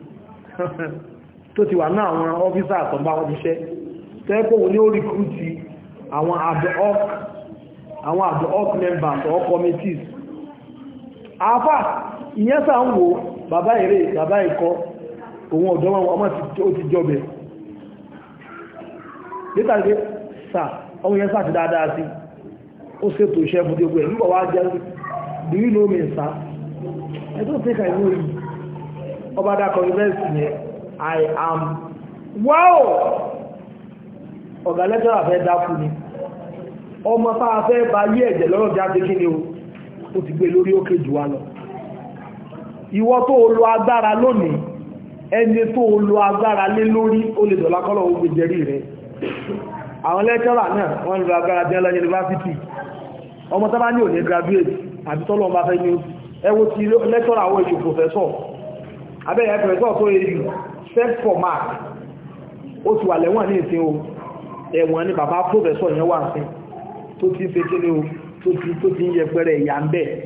tó ti wà náà àwọn ọ́fíìsà àtọ̀gbà wọn ti ṣẹ́ tẹ́kọ̀ọ́ ní ó rìkúrútì àwọn àjọ orc àwọn àjọ orc members or committees àfà ìyẹn sà ń wo bàbá èrè bàbá ikọ́ òun ọ̀dọ́ wọn ọmọ ó ti jọbẹ̀ nítàgbé sà ọmọ yẹn sàti dáadáa sí ó ṣètò iṣẹ́ fún gbogbo ẹ̀ nígbà wá jẹ́ do you know me sir I don't think I know you ọba dákọ̀ university yẹn I am wow ọ̀gá lẹ́tọ́rà fẹ́ dákú ni ọmọ táa fẹ́ bá yí ẹ̀jẹ̀ lọ́rọ̀ jáde kí ni o ti gbé lórí òkè jù wá lọ ìwọ tó lo agbára lónìí ẹni tó lo agbára lé lórí ó lè dọ̀lá kọ́lọ̀ ogun jẹrí rẹ̀ àwọn lẹ́tọ́rà náà wọ́n lo agbára jẹ́ lọ yunifásitì ọmọ tábá ní òní graduate àbí tọ́lọ́ bá fẹ́ ní ẹwọ́ ti lẹ́tọ́rà àwọn èṣù professor abẹ́yẹ professor tó yẹ yù set for mark ó ti wà lẹ́wọ̀n ní ìsìn o ẹ̀wọ̀n ni bàbá professor yẹn wà sí tó ti ṣe kí ni o tó ti tó ti ń yẹ pẹ́rẹ ìyà ń bẹ̀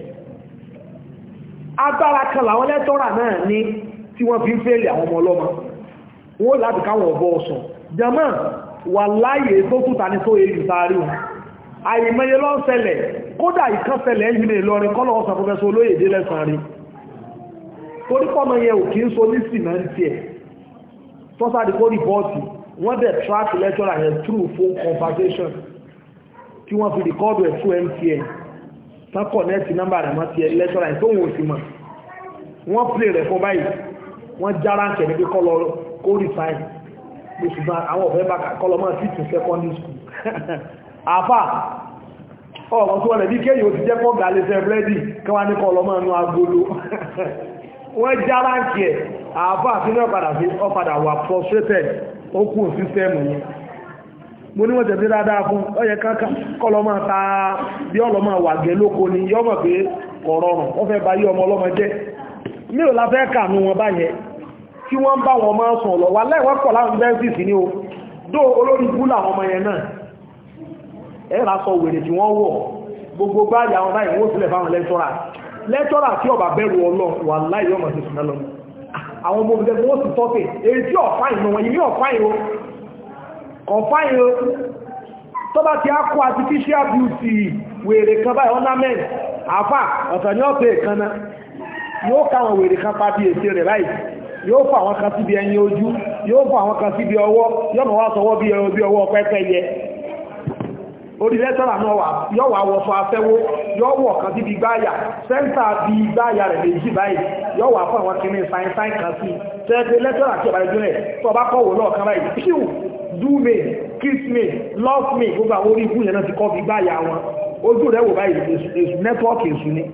agbára kan làwọn lẹ́tọ́rà náà ní tí wọ́n fi ń fẹ́lì àwọn ọmọ ọlọ́mọ wọ́n láti káwọn ọ̀bọ ọ̀sán jẹmọ́ wà láyé tó túta ní tó èyí sáárí wọn àìmọye lọ ń ṣẹlẹ̀ kódà ìkan ṣẹlẹ̀ ẹ̀yìn Ìlọrin kọ́lọ̀ ọ̀sán professor olóyèdè lẹ́sàn rí torí pọ́mọ yẹn ò kí ń so ní sìmẹ́ntì ẹ̀ tọ́sàdìkó rìpọ́ọ̀tì wọ́n dẹ̀ track lecturer yẹn through phone conversation kí wọ́n fi rìkọ́ọ̀dù ẹ̀ fún MTN tán kọ̀nẹ́ẹ̀tì nọ́mbà rẹ̀ mọ́ ti lecturer yẹn tó wọ́n sì mọ̀ wọ́n play rẹ̀ fún báyìí wọ́n jára ń kẹ̀lé pé kọ́lọ kó resign lóṣù bá àwọn ọ̀fẹ́ bá kọ́lọ mọ́ sí tún secondary school àfà ọ̀rọ̀ tó wọlé bí kéyìí ó ti jẹ́ kọ́ gàlẹ́ fẹ́ búrẹ́dì kí wọ́n ní kọ́lọ mọ́ inú agolo wọ́n jára ń kẹ̀ àfà sínú ọ̀padà sí ọ̀padà wà frustrated ó kú sísẹ́mù yẹn mo ní wọ́n tẹ̀sí dáadáa fún ọyẹ kọ́lọ́mọ́ ta bí ọlọ́mọ́ wà gẹ lóko ni yọ́mọ̀ pé kọ̀rọ̀rùn wọ́n fẹ́ bá yí ọmọ ọlọ́mọ jẹ́ mí ò láfẹ́ kànú wọn báyẹn tí wọ́n bá wọn máa sùn lọ wà lẹ́wọ́ pọ̀ láwọn bẹ́ẹ̀sì ní o dó olórí bú làwọn ọmọ yẹn náà ẹ̀rà sọ wèrè tí wọ́n wọ̀ gbogbo gbáyà wọn báyìí wọ́n sílẹ̀ fáwọn lẹ́tọ́rà lẹ́tọ́rà tí ọba bẹ̀rù ọlọ́ wà láì yọ́mọ̀ sí sùn lọ́nà àwọn ọmọ òbí wọ́n sì tọ́tẹ̀ èyí tí ọ̀fáìn wọn yìí ọ̀fáìn o ọ̀fáìn o tó bá ti á kó artificial beauty wèrè kan báyìí ornament àfà ọ̀tọ̀ ní ọ̀pẹ̀ ìkanná yóò káwọn wèrè kan pa bí èsì rẹ̀ báyìí yóò fà àwọn kan síbi ẹyin ojú yóò fà àwọn kan síbi ọwọ́ yọ́nà wá sọwọ́ bí ọwọ́ pẹ́pẹ́ yẹ orí lẹ́tọ́rà náà wà yọ́ wà wọ́sọ afẹ́wó yọ́ wọ̀ kan síbi gbáyà sẹ́ńtà bí gbáyà rẹ̀ méjì báyìí yọ́ wà fún àwọn kìíní sáyẹ́nsáyẹ́ kan sí tẹ́ẹ̀tẹ́ lẹ́tọ́rà tí ọba ìjọ rẹ̀ tó bá kọ́wọ́ náà kan báyìí píù do me kiss me love me gbogbo àwọn orí ikú yẹn náà ti kọ́ fi gbáyà wọn ojú rẹ̀ wò báyìí èsù nẹ́tíwọ́ọ̀kì èsù ni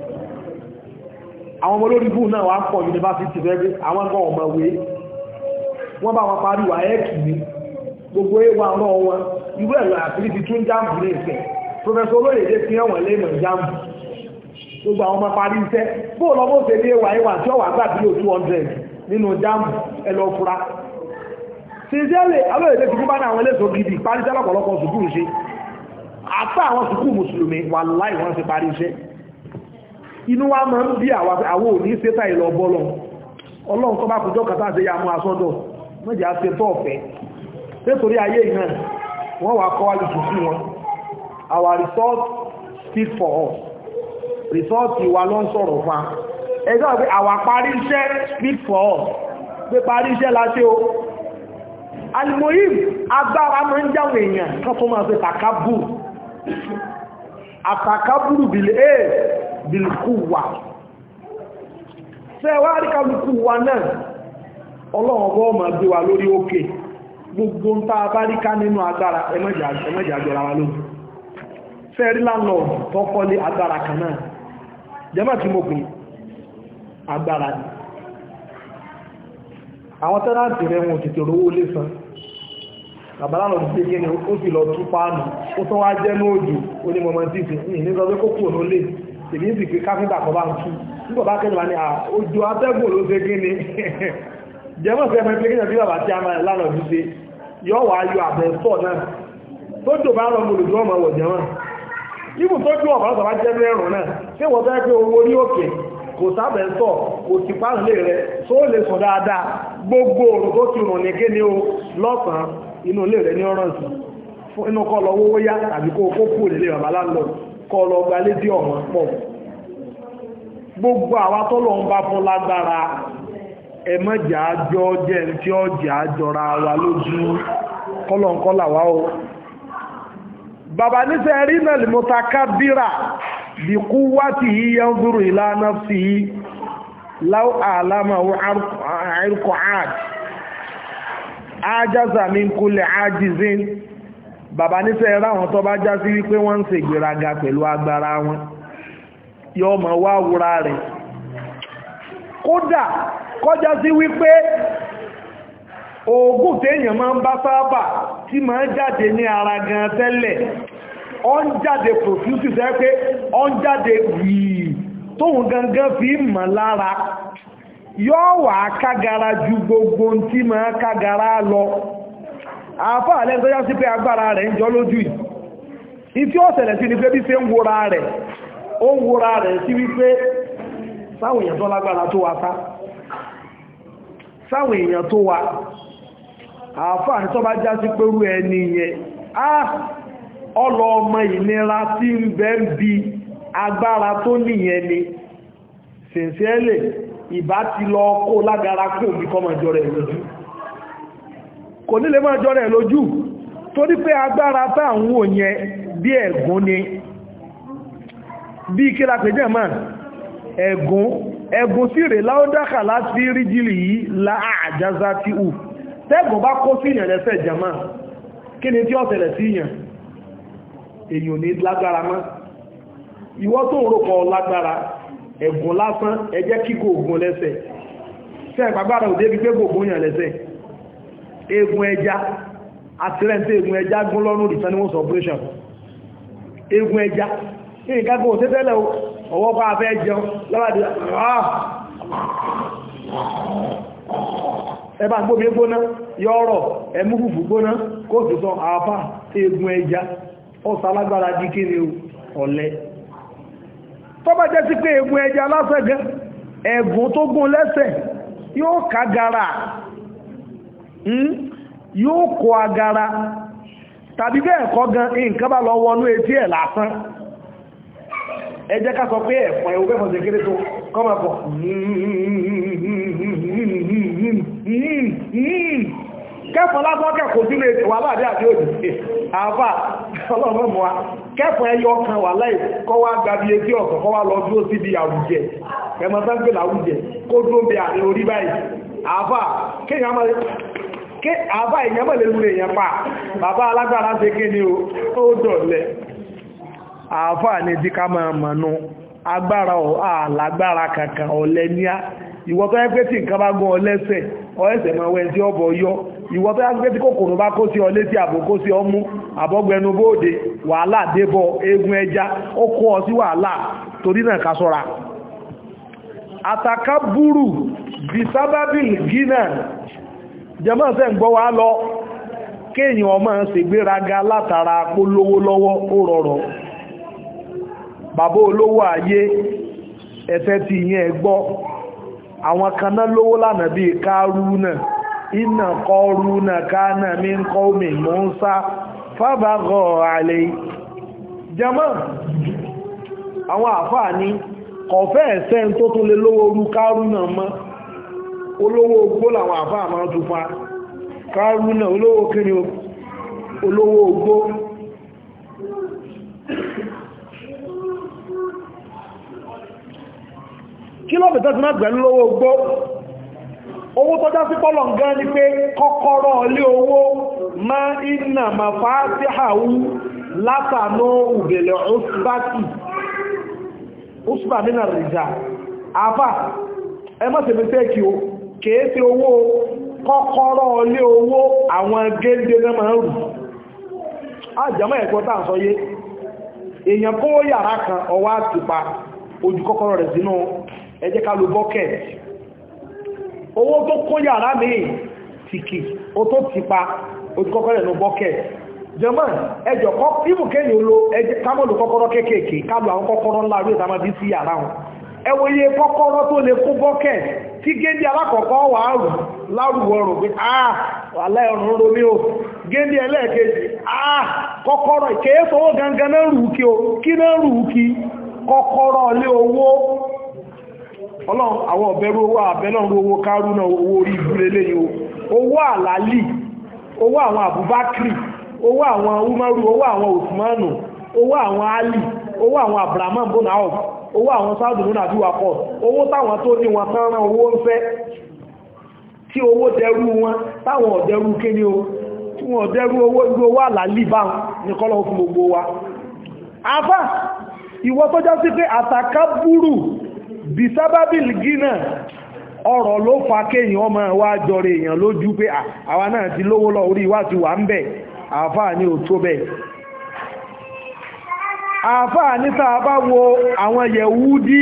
àwọn ọmọ olórí ikú náà wà pọ̀ yunifásitì fẹ́ẹ́ àwọn gan ọmọ wé wọ́n bá wọn parí wà ẹ́ẹ̀kì ni gbogbo ewa ọ̀rọ̀ wọn ìwé ẹ̀rọ àfírí ti tún jáàmù ní ìfẹ́ professor olóyèdè fi hàn wọ́n lẹ́nà jáàmù gbogbo àwọn ọmọ parí iṣẹ́ bóòlù ọmọ òṣèlú ní ewa ewa tí ó wà gbà bílò 200 nínú jáàmù ẹlọ fura sincerely olóyèdè ti fúnbá ní àwọn eléso gidi parí iṣẹ́ lọ́pọ̀lọpọ̀ sùkúù ṣe àtà àwọn sùkúù mùsùlùmí wà láì wọ́n ti parí iṣẹ́ inú wa máa ń bí àwọn òní sétà ìlọ bọ́lọ̀ ọlọ́run tó bá kùjọ́ kàtà àti ya mú asọ́dọ̀ mọ́jà ṣe tọ́ ọ̀fẹ́ nítorí ayé ìhàn wọ́n wà kọ́ wájú sí wọn our result speak for us result wa ló ń sọ̀rọ̀ fa ẹjọ́ pé our parí iṣẹ́ speak for us pé parí iṣẹ́ láti o alimoyim agbára mọ́ ń jáwọn èèyàn kan tó máa ṣe takaburu àtàkàbùrù bìlẹ̀ ẹ̀ bìlìkúwà sẹ́wàá rí kálukú wa náà ọlọ́run bọ́ ma gbé wa lórí òkè gbogbo ń tá a bá rí ká nínú agbára ẹmẹ́jà jọra wa lójú fẹ́rí landlord tó kọ́lé agbára kan náà jẹ́mọ̀ tí mo pè agbára ni àwọn tẹ́láǹtì rẹ̀ wọn tètè rówó lé san bàbá lọ sí kí ni ó sì lọ tú páànù ó tán wá jẹ́ ní òjò ó ní mọ́mọ́ tí ìsìn ní sọ pé kó kúrò ló lè tèmi sì pé káfíńtà kan bá ń tú nígbà bá kẹ́lẹ̀ wá ní òjò atẹ́gùn ló ṣe kí ni jẹ́mọ̀ sí ẹgbẹ́ pé kí ni bàbá tí a máa lánàá bí ṣe yọ wá yọ àbẹ̀ sọ̀ náà tó jò bá rọ mo lòdù ọmọ wọ̀ jẹ́mọ̀ ibù tó jù ọ̀bá sọ̀rọ̀ jẹ́ mẹ́rùn náà ṣé wọ́n fẹ́ pé owó orí òkè kò sábẹ̀ sọ̀ kò sì pàrọ̀ lè rẹ tó lè sùn dáadáa gbogbo òrùn tó ti rùn ní kí ni o lọ́sàn-án inú ilé rẹ̀ ní ọ̀rọ̀ sí fún inú kọ́ lọ wówó yá tàbí kó kó kú nílé bàbá láńlọ kọ́ lọ gba létí ọ̀wọ́n pọ̀ gbogbo àwa tó lọ ń bá fún lágbára ẹmọ́jà àjọ jẹ́ tí ó jẹ́ àjọra wa lójú kọ́lọ̀nkọ́là wá o bàbá níṣẹ́ rí náà lè mọ́ta kábírà bí kú wá tí yí yẹn zúrù ìlànà sí láwọ́ àlámà àìrùkọ̀ àti ájázà mi ń kúlẹ̀ ájízín bàbá níṣẹ́ ráwọn tó bá já sí wípé wọ́n ń ṣe ìgbéraga pẹ̀lú agbára wọn yóò mọ̀ wá wúra rẹ̀ kódà kọjá sí wípé oògùn téèyàn máa ń bá sáábà tí máa ń jáde ní ara gan tẹ́lẹ̀ ọ ń jáde profuse sẹ́ pé ọ ń jáde yìí tóhun gangan fi mọ̀ lára yóò wà kágara ju gbogbo tí máa kágara lọ àfáà lẹ́n tó yá sí pé agbára rẹ̀ ń jọ lójú yìí ìtí ó ṣẹlẹ̀ sí ni pé bí ṣe ń wòra rẹ̀ ó ń wòra rẹ̀ sí wípé sáwọn èèyàn tó lágbára tó wa sá sáwọn èèyàn tó wa àfáà ní tó bá já sí pé rú ẹni yẹn á ọlọ ọmọ ìnira tí ń bẹ ń bi agbára tó nìyẹn ni sincerely ìbá ti lọ kó lágara kó bí kọ́ máa jọ rẹ̀ lójú kò nílé máa jọ rẹ̀ lójú torí pé agbára táwọn wò yẹn bí ẹ̀gún ni bí kí la pèjẹ́ máa ẹ̀gún ẹ̀gún sí rẹ̀ láódákà láti ríjìlì yìí láàjáza tí ù tẹ́gùn bá kó sí ìyàn lẹ́sẹ̀ jama kí ni tí ó ṣẹlẹ̀ sí ìyàn èyàn ní lágbára mọ́ ìwọ tó ń rọ̀pọ̀ lágbára ẹ̀gùn lásán ẹjẹ́ kí gògùn lẹ́sẹ̀ fẹ́ ìpàgbára òdé bí pé gògùn yàn lẹ́sẹ̀ egun ẹja àtìrẹ́ntẹ́ egun ẹja gún lọ́rùn returning operation egun ẹja ní ìkágbó òtẹ́tẹ́lẹ̀ ọwọ́ bá fẹ́ jẹun lọ́wọ́dí ẹbá gbóbi gbóná yọ́rọ̀ ẹmú fùfú gbóná kó sì sọ àáfà egun ẹja ọ̀sálágbára jí kí ni ọ̀lẹ tó bá jẹ́ sí pé egun ẹja lásẹ̀gẹ́ ẹ̀gùn tó gún lẹ́sẹ̀ yóò kágara yóò kó agara tàbí bẹ́ẹ̀ kọ́ gan nǹkan bá lọ wọnú etí ẹ̀ lásán ẹ jẹ́ ká sọ pé ẹ̀fọn ẹ̀wọ́ fẹ́fọn ṣe kéré tó kọ́mọ̀ pọ̀ kẹfọn lásán kẹkọọ sínú ètò wà láàdé àti òdì àbá ọlọ́run mọ́ wa kẹfọn ẹyọ kan wà láì kọ́ wá gbàbí etí ọ̀sán kọ́ wá lọ dúró síbi àwùjẹ ẹmọ sáńgbé làwùjẹ kó dúró bẹ àrí orí báyìí àbá kéèyàn máa ké àbá èèyàn mọ̀ lè lulẹ̀ èèyàn pa bàbá alágbára ṣe ké ní ó dọ̀lẹ̀ àfà ní tí ká máa mọ̀nú agbára àlágbára kankan ọ̀lẹ́ ní á ìwọ tó yẹ pé tí nǹkan bá gún ọ lẹ́sẹ̀ ọ̀ẹ́sẹ̀ máa wẹ́ tí ọbọ̀ yọ ìwọ tó yẹ pé tí kòkòrò bá kó sí ọ létí àbò kó sí ọmú àbọ́gbẹnu bóòdè wàhálà débọ̀ eegun ẹja ó kó ọ sí wàhálà torí náà ká ṣọ́ra àtàkà búrù bí sábábìl gínà jẹmọ́ sẹ́ ń gbọ́ wá lọ kéèyàn ọmọ ṣègbéraga látara polówó lọ́wọ́ ó rọrọ̀ bàbá olówó ayé ẹ̀fẹ́ ti yẹn gbọ́ àwọn kaná lówó lánàá bí kárúnà iná kọrúnà kánà mí ń kọ́ mi mọ́ ń sá fábàgọ́ àlè jẹmọ́ àwọn àfáà ní kọ̀fẹ́ ẹ̀sẹ́ tó tún lè lówó orú kárúnà mọ́ olówó ogbó làwọn àfáà máa tún fa kárúnà olówó kíni olówó ogbó kí ló bẹ̀tẹ́ siná gbẹ̀lú lówó ogbó owó tọ́já sí pọ́lọ̀ gan ni pé kọ́kọ́rọ́ ilé owó ma iná ma fa tí àwú látànú òbèlè òsùbátì òsùbà nínà rìjà àfà ẹ má ṣe mistake o kèé sí owó kọ́kọ́rọ́ ilé owó àwọn géńdé náà máa ń rù ájàmọ́ ẹ̀kọ́ tàà sọ yé èèyàn kó yàrá kan ọwá àtìpa ojú kọ́kọ́rọ́ rẹ̀ sínú ẹ jẹ́ ká lo bucket owó tó kó yàrá míì tìkì ó tó tìpa ojú kọ́kọ́rọ́ rẹ̀ ní bucket jẹmọ́ ẹjọ́ kọ́ ibù kéyìn olo kámọ́lù kọ́kọ́rọ́ kéèkéèké kálù àwọn kọ́kọ́rọ́ ńlá rí ìtàmà bí sí yàrá wọn ẹwọ iye kọ́kọ́rọ́ tó lè kó bucket tí géńdé alákọ̀ọ́kọ́ wà rù lárùwọ̀ rò pé ah aláìrùn romi o géńdé ẹlẹ́ẹ̀kejì ah kọ́kọ́rọ́ ìkéèsówó gangan náà rù kí o kí náà rù kí kọ́kọ́rọ́ lé owó ọlọ́run àwọn ọ̀bẹ̀rú owó àbẹ́lọ́run owó kárú náà owó orí ìbúlé léyìn owó àlálì owó àwọn àbúbákìrì owó àwọn umaru owó àwọn osmanu owó àwọn ali owó àwọn abrahaman bonao owó àwọn sáàdù múnà bí wakọ̀ owó táwọn tó ní wọn tán rán owó ń fẹ́ tí owó dẹrú wọn táwọn ọ̀dẹrú kíní o tí wọ́n dẹrú owó igbó owó àlálì bá ní kọ́lọ̀ fún gbogbo wa afá ìwọ tó já sí pé àtàkà búrú bí sábábìl gínà ọ̀rọ̀ ló fa kéèyàn ọmọ wa jọrọ èèyàn lójú pé àwa náà ti lówó lọ orí wá ti wà ń bẹ̀ àfáà ní ò tó bẹ̀ àfáà ní tàà bá wo àwọn yẹ̀wúdí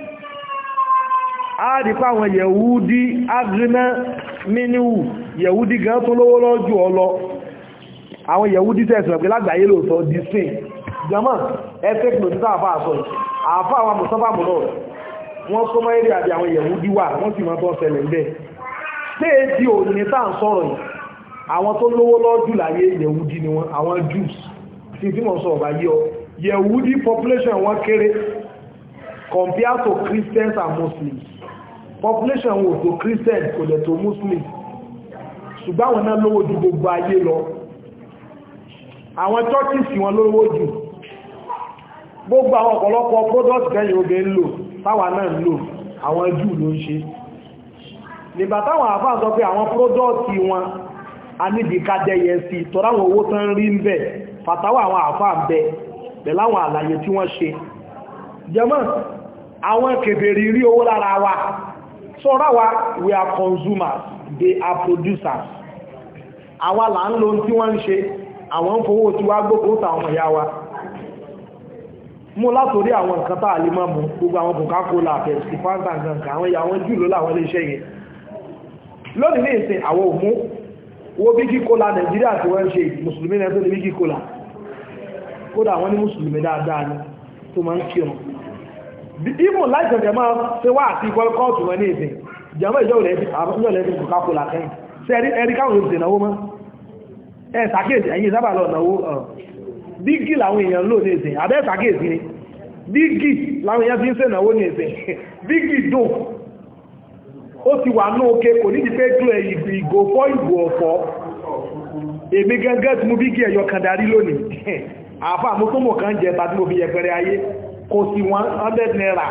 àádìpá àwọn yẹ̀wúdí agrínà mínúwù yẹ̀wúdí gan tó lówó lọ́jú ọlọ àwọn yẹ̀wúdí tẹ̀sùn pé lágbàáyé lóòtọ́ disney jama ẹ́fẹ́kì lòdí tàà sọ àfáà àwọn mùsọ́fà mùnà wọ́n sọ mọ́ eré àbí àwọn yẹ̀wúdí wà wọ́n sì máa tọ́ ṣẹlẹ̀ ń bẹ́ stéèdì òní tàà ń sọ̀rọ̀ yìí àwọn tó lówó lọ́jù láyé yẹ̀wúdí ni wọ́n àwọn Jews tí tí mọ̀ sọ ọ̀bá yí ọ yẹ̀wúdí population wọ́n kéré compared to Christians and Muslims population wo tó Christians kò lẹ̀ tó Muslims ṣùgbọ́n àwọn náà lówó ju gbogbo ayé lọ àwọn churches wọn lówó jù gbogbo àwọn ọ̀pọ̀lọpọ̀ product kẹ́yìn oge ń lò táwa náà ń lò àwọn Jew ló ń ṣe nígbà táwọn àfáà sọ pé àwọn product wọn a níbi kájẹyẹ sí tọ́ráwọn owó tán rí ń bẹ̀ fàtàwà àwọn àfáà ń bẹ pẹ̀láwọn àlàyé tí wọ́n ṣe jẹmọ́ àwọn kèbèrè rí owó lára wa sọ́rọ̀ wa we are consumers they are producers àwa là ń lo tí wọ́n ń ṣe àwọn ń fowó tí wá gbogbo tàwọn ìyá wa mú látorí àwọn nǹkan tàà lè mọ́ mú gbogbo àwọn Coca-Cola Pepsi Fanta nǹkan àwọn ìyá wọn jù ló láwọn ilé iṣẹ́ yẹn lónìí ní ìsìn àwọn òmú owó bí kíkóla Nàìjíríà tí wọ́n ń ṣe mùsùlùmí náà tó ní bí kíkóla kódà wọ́n ní mùsùlùmí dáadáa ni tó máa ń kírun ìmù láìsẹ̀jẹ̀ máa ṣe wá àti ìkọ́lùkọ́ọ̀tù wọn ní ìsìn jẹ́mọ́ ìjọ́lẹ̀ Coca-Cola kẹ́yìn sí ẹ̀rí káwọn olùsẹ̀ náwó mọ́ ẹ̀ sàkéèsì ẹ̀yìn sábà lọ náwó bígì làwọn èèyàn lò ní ìsìn abẹ́ sàkéèsì ni bígì láwọn èèyàn fi ń sẹ́nàwó ní ẹ̀sẹ̀ bígì dùn ó ti wà ní òkè kò nídi pé glo ìgò fọ́ ìgò ọ̀fọ́ èmi gẹ́gẹ́ tí mo bígì ẹ̀yọ kan darí lónìí àfà mo tó mọ̀ kan jẹ tàbí mo fi yẹpẹrẹ ayé kò sí 100 naira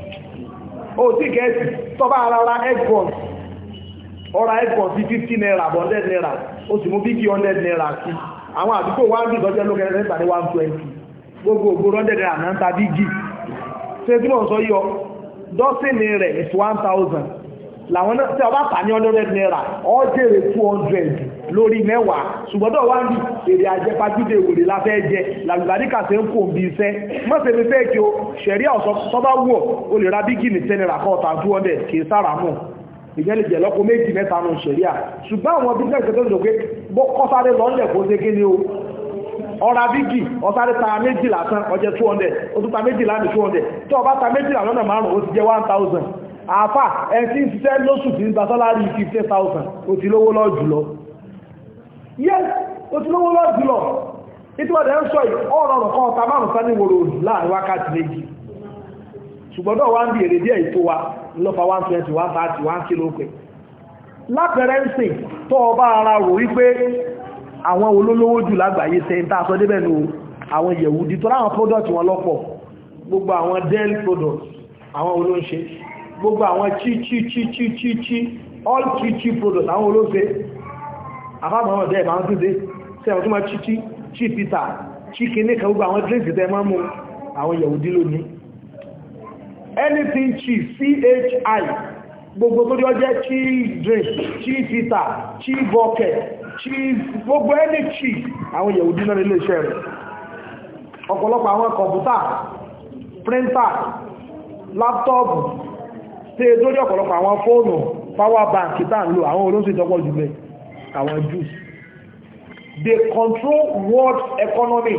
ó sì gẹ́ẹ̀sì tọ́bá ara ra eggbons ọ̀rá eggbons sí 50 naira 100 naira ó sì mú bígì 100 naira sí àwọn àdúgbò wá ń bí ìtọ́jẹ́ lókè rẹ̀ ní 120 gbogbo ògbóró 100 naira náà ta bígì ṣe tí wọ́n sọ yọ dọ́sìnì rẹ̀ is 1000 làwọn náà tí ọba tà ní 100 naira ọ jèrè 200 lórí mẹ́wàá ṣùgbọ́n tó wá ń bí èrè àjẹpajúdé ìwòrè láfẹ́ jẹ làgbàdíkà tẹ́ ń kò bí iṣẹ́ mọ́sẹ̀ mi fẹ́ kí o ṣẹ̀rí ọ̀sọ́ tọ́bá wọ̀ o lè ra bígì ní 10 naira kọ́ọ̀tà 200 kì í sára mọ̀ ìyẹn lè jẹ́ lọ́kọ méjì mẹ́ta nù ṣẹ̀rí à ṣùgbọ́n àwọn bíjẹ́ ìṣẹ́ tó ń lò pé kọ́sáré lọ́lẹ̀ kó ṣe kí ni o ọ̀rá bígì ọ̀sáré ta méjì lásán ọjẹ́ 200 ó tún ta méjì láti 200 tó ọba ta méjì lọ́nà márùn-ún ó ti jẹ́ 1000 àfà ẹ̀sí ń ṣiṣẹ́ lóṣù tí ń gba sálárì 50,000 ó ti lówó lọ jùlọ yes ó ti lówó lọ jùlọ ìtúwọ̀dẹ̀ ń sọ ọ̀rọ̀ ọ̀rọ̀ kan ọ̀ta márùn sá ní wòrò láàrin wákàtí méjì ṣùgbọ́dọ̀ wá ń bí èrè díẹ̀ ìtò wa lọ́fà 120 130 1 kilo pẹ̀ lápẹẹrẹ ń sìn tó ọba ara rò wípé àwọn olólówó jù lágbàáyé tẹ́ ń tàṣọ débẹ̀ nù àwọn Yẹ̀húdí tó láwọn product wọn lọ́pọ̀ gbogbo àwọn Dell products àwọn olóńṣe gbogbo àwọn chi chi chi chi chi chi all chi chi products àwọn olóńṣe àfáàmọ́ ọ̀dẹ́ ìbá ń tún dé sí àwọn tó máa chi chi chi peter chi kìíní kan gbogbo àwọn drinks tẹ́ máa mú àwọn Yẹ̀húdí lónìí anything chi chi gbogbo tó jọ jẹ́ chi drink chi peter chi bucket chi gbogbo any chi àwọn Yẹ̀húdí náà nílé iṣẹ́ rẹ̀ ọ̀pọ̀lọpọ̀ àwọn kọ̀mpútà printer láptọ́ọ̀bù tí è lórí ọ̀pọ̀lọpọ̀ àwọn fóònù power bank tá ń lò àwọn olóṣèlú ìjọpọ̀ jùlọ àwọn Jews they control world economy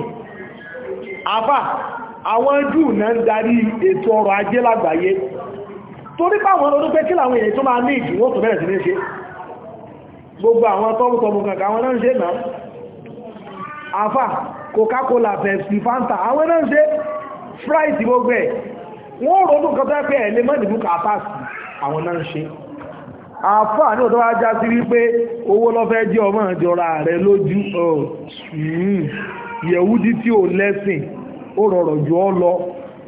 àbá àwọn Jew náà ń darí ètò ọrọ̀ ajé lágbàáyé torí báwọn ọdún pé kí làwọn èèyàn tó máa ní ìdí wọ́n tó bẹ̀rẹ̀ sí ní ṣe gbogbo àwọn tọ́mùtọ́mù kankan àwọn náà ń ṣe náà àfà Coca-Cola Pepsi Fanta àwọn náà ń ṣe Sprite gbogbo ẹ̀ wọ́n rọ̀dún kan tó pẹ́ ẹ̀lẹ́ mọ́dìbú kàtàsì àwọn náà ń ṣe àfáà ní ọ̀dọ́ ajá sí wípé owó lọ́fẹ́ jẹ́ ọmọ ìjọra rẹ̀ lójú Yẹ̀húdí tí ò lẹ́sìn ó rọrọ̀ jù ọ lọ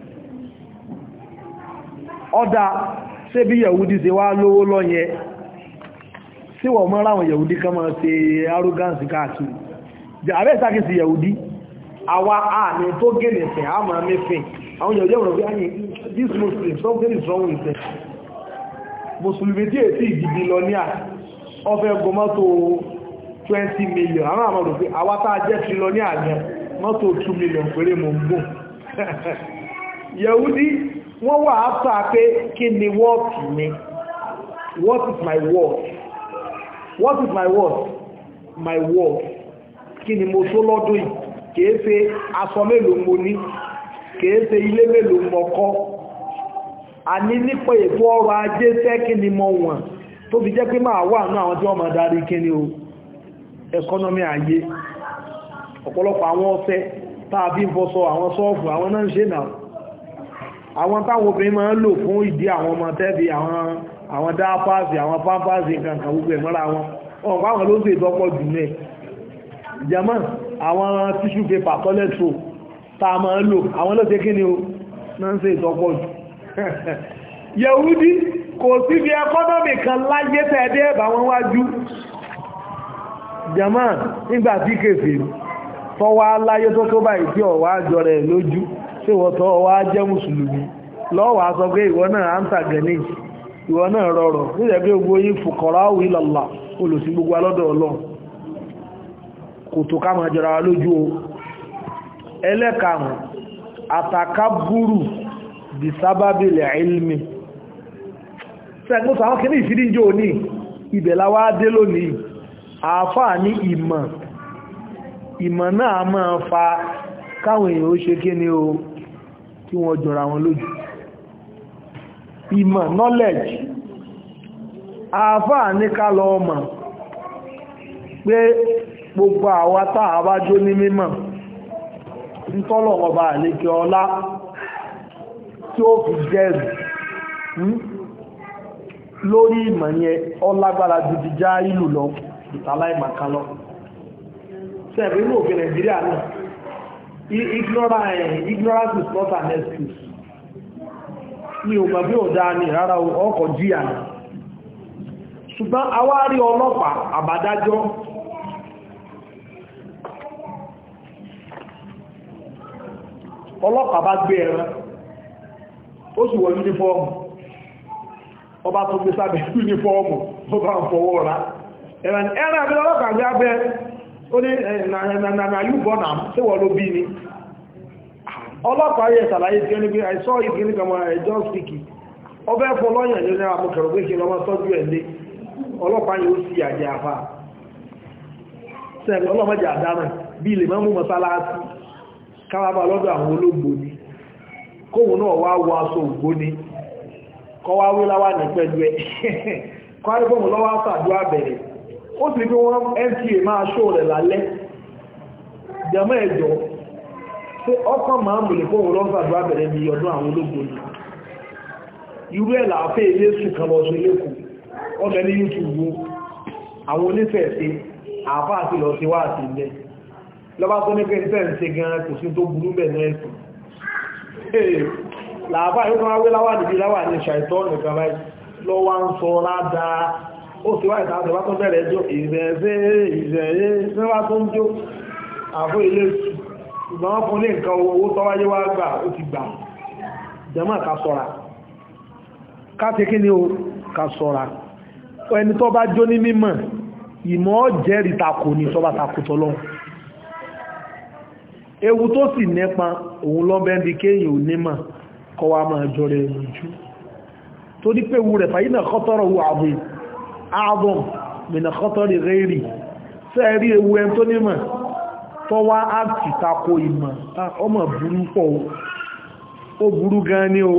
ọ̀dà ṣé bí Yẹ̀húdí ṣe wá lówó lọ yẹ sí wọ́n mọ́ ráwọn Yẹ̀húdí kan máa ṣe arrogance káàkiri àbẹ́ ìsákìsì Yẹ̀húdí àwa àmì tó gẹ̀lẹ̀ fẹ̀ àmà mẹ́fẹ̀ àwọn Yẹ̀húdí ọ̀rọ̀ bí i this Muslim something is wrong with them Mùsùlùmí tí èsì ìdìbì lọ ní à ọfẹ́ gbọ mọ́tò 20 million àwọn àmọ́ rò pé àwátá jẹ́ ti lọ ní àjẹ́ mọ́tò 2 million péré mọ̀ ń gbò Yẹ̀húdí wọ́n wà áfà pé kí ni what mi what is my word what is my word my word kí ni mo tó lọ́dún yìí kìí ṣe aṣọ mélòó mo ní kìí ṣe ilé mélòó mo kọ́ a ní nípa ètò ọrọ̀ ajé sẹ́kì ni mo wọ̀n tó fi jẹ́ pé máa wà ní àwọn tí wọ́n máa darí kí ni o ẹkọ́nọ́mì ayé ọ̀pọ̀lọpọ̀ àwọn ọ̀fẹ́ tàbí ń fọ́sọ àwọn sọ́ọ̀fù àwọn náà ń ṣe náà àwọn táwọn obìnrin máa ń lò fún ìdí àwọn ọmọ tẹ́bí àwọn dápáàsì àwọn pápáàsì kankan gbogbo ẹ̀mọ́ra wọn ọ̀pọ̀ àwọn ló ń ṣe ìtọ́pọ̀ jù náà jama àwọn tissue paper toilet roll ta ma ń lò àwọn ló ṣe kí ni o náà ń ṣe ìtọ́pọ̀ jù Yẹ̀húdí kò sí bí ẹkọ́nọ́mì kan láyé tẹ́ẹ̀dẹ́ ẹ̀bà wọn wájú jama nígbàtí kèfè tọ́wọ́ aláyé tó tó báyìí tí ọ̀wá jọ rẹ̀ lójú tí wọ́n tọ́ ọwá jẹ́ mùsùlùmí lọ́wọ́ sọ pé ìwọ náà áńtà gẹ̀ẹ́nì ìwọ náà rọrọ̀ nílẹ̀ bí gbogbo yí fùkọ̀rọ̀ ìlàlá olùsí gbogbo alọ́dọ̀ ọlọ́run kò tó ká máa jọra lójú o ẹlẹ́karùn àtàkábúrù bí sábábìlẹ̀ ilmi sẹ́gbọ́sọ̀ àwọn kìí ìfìdíjò ní ìbẹ̀láwá dé lónìí àáfàá ní ìmọ̀ ìmọ̀ náà máa fa káwọn èèyàn ó ṣe kí ni o kí wọ́n jọra wọn lójú ìmọ̀ knowledge àáfàá ní ká lọ mọ̀ pé gbogbo àwa táà bá jó ní mímọ̀ ń tọ́lọ̀ ọba àlékẹ́ ọlá tí ó fi jẹ́rì lórí ìmọ̀ yẹn ọlágbára ju ti já ìlú lọ ìtàláìmàká lọ sẹ́ẹ̀bí inú òfin nàìjíríà náà ignorance is not an excuse ní ògbà bí ò dáa ní rárá ọkọ̀ jíyà náà ṣùgbọ́n awárí ọlọ́pàá àbádájọ́ ọlọ́pàá bá gbé ẹran ó sì wọ yúnífọ́ọ̀mù ọba tó gbé sábẹ̀ yúnífọ́ọ̀mù tó bá ń fọwọ́ ra ẹran ẹran àbí ọlọ́pàá gbé abẹ́ ó ní na yúbọ̀ náà tí wọ́n ló bí ní ọlọ́pàá yẹ sàlàyé tí ó ní pé I saw it gíní kan I just speak it ọbẹ̀ fọlọ́yàn ní àmúkẹ̀rọ̀ pé kí lọ́mọ tọ́jú ẹ̀ lé ọlọ́pàá yóò sí àjẹ́ àfá sẹ́ẹ̀lì ọlọ́mọdé àdámà bí ilẹ̀ mọ́mú mọ́sálásí káwàbà lọ́dọ̀ àwọn olóògbò ni kóhun náà wá wọ aṣọ ògbó ni kọ́ wá wí láwà ní pẹ̀lú ẹ̀ kọ́ àrígbọ́mù lọ́wọ́ sàdúrà bẹ̀rẹ̀ ó sì pé wọ́n nta máa ṣó rẹ̀ lálẹ́ jẹmọ́ ẹ̀jọ́ pé ọkàn máa mú lè kóhun lọ́wọ́ sàdúrà bẹ̀rẹ̀ ní ọdún àwọn olóògbò ni irú ẹ̀ làáfẹ́ ilé sùn kan lọ sí lẹ́kọ̀ọ́ ọbẹ̀ ní youtube àwọn onífẹ̀ẹ́sí àfá àti lọ sí wá àti ilẹ̀ lọ́bá tó ní pé ní fẹ́ẹ̀ ṣe gan kò sí tó burú bẹ̀ náà ẹ̀sùn làbá yóò kan wé láwà nìbí láwà ní ṣàìtọ́ nìkan báyìí lọ wá ń sọ ládàá ó sì wá ìtàkùn bá tó bẹ̀rẹ̀ jó ìrẹ̀ẹ́sẹ́ ìrẹ̀ẹ́ sẹ́wà tó ń jó àfó ilé ṣùgbọ́n wọ́n fún ní nǹkan owó tọ́wáyé wá gbà ó ti gbà jẹ́mọ́ ká sọ́ra ká ti kí ni ó ká sọ́ra ẹni tó bá jó ní mímọ̀ ìmọ̀ jẹ́rìí takò ní tó bá takò tọ́lọ́ ewu tó sì nípa òun lọ́bẹ̀ndì kéyìn ò nímọ̀ kọ́ wa máa jọ rẹ̀ lójú tó ní pé ewu rẹ̀ fàyínà kọ́tọ́rọ̀ wù àbúrì ààbọ̀n mìnà kọ́tọ́rì rẹ̀rì sẹ́ẹ̀rí ewu ẹn tó nímọ̀ tó wá áàtì takò ìmọ̀ ọmọ burú pọ̀ ó burú gan ni o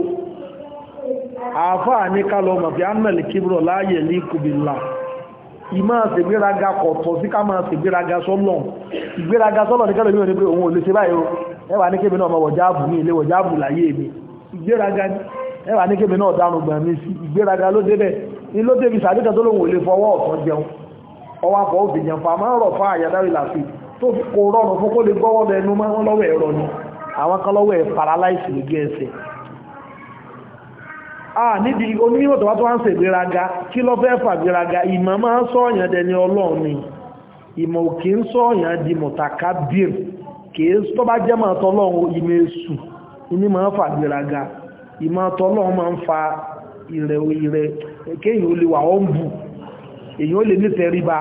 àáfàá ní kálọ̀ mọ̀ fi annal kíbrọ̀ láàyè ní kùbìlà ìmá ṣègbéraga kọ̀tọ̀ sí ká máa ṣègbéraga sọ́lọ̀ ìgbéraga sọ́lọ̀ ní kẹ́lẹ̀ ní pé òun ò lè ṣe báyìí o ẹwà ní kébì náà mọ̀ wọ̀jáàbù ní ilé wọ̀jáàbù láyé mi ìgbéraga ní ẹwà ní kébì náà dánù gbọ̀n mi sí ìgbéraga ló débẹ̀ ní ló débi sàdíkà tó lóun ò lè fọwọ́ ọ̀tọ̀ jẹun ọwọ́ afọ òfin jẹun fa máa ń rọ̀ fún àyàdáwì làfi tó kò rọrùn fún kó lè gbọ́wọ́ lẹ́nu máa ń lọ́wọ́ ẹ̀rọ ni àwọn kan lọ́wọ́ ẹ̀ paralyze lójú ẹsẹ̀ ah níbi onímọ̀ tó wá tó wá ń ṣe ìgbéraga kí ló fẹ́ fà ìgbéraga ìmọ̀ máa ń sọ́ọ̀yàn dẹni ọlọ́run ni ìmọ̀ òkè ń sọ́ọ̀yàn di mọ̀tàkà bír kìí tó bá jẹ́ máa tọ́lọ́run ìmọ̀ èṣù ní máa ń fà ìgbéraga ìmọ̀ tọ́lọ́run máa ń fa ìrẹ̀ ìrẹ̀ kéèyàn ó lè wà ọ́n bù èyàn ó lè ní tẹríba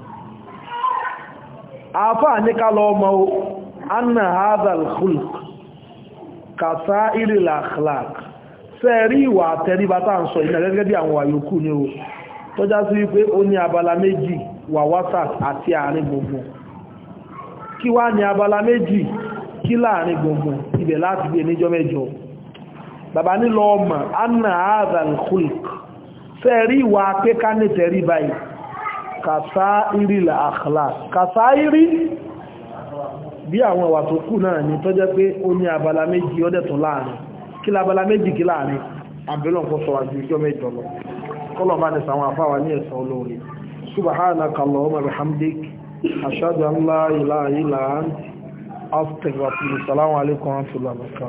àáfàá ní ká lọ ọmọ anna hadal khulq kàtà iril akhlaq fẹ́ẹ̀rí ìwà àtẹríba tá ń sọ ìnà gẹ́gẹ́ bí àwọn àyòkù ní o tọ́já sí wípé ó ní abala méjì wà wásàt àti àárín gbùngbùn kí wá ní abala méjì kí láàrin gbùngbùn ibẹ̀ láti gbé níjọ́ mẹ́jọ bàbá nílọ ọmọ anna adal khulq fẹ́ẹ̀rí ìwà apẹ́ká ní tẹríba yìí kàsá iril akhlaq kàsá irí bí àwọn ìwà tó kù náà ní tọ́jẹ́ pé ó ní abala méjì ọdẹ̀tọ̀ láàrin kí lábala méjì kí láàrin àbílọ̀n kó sọ àjú ìjọ mẹ́jọ lọ kọ́lọ̀ bá ní sàwọn àfáwà ní ẹ̀sàn olóore subhanaka allahumma bihamdik ashhadu an la ilaha illa anta astaghfiruka wa atubu ilayk assalamu alaikum wa rahmatullahi wa barakatuh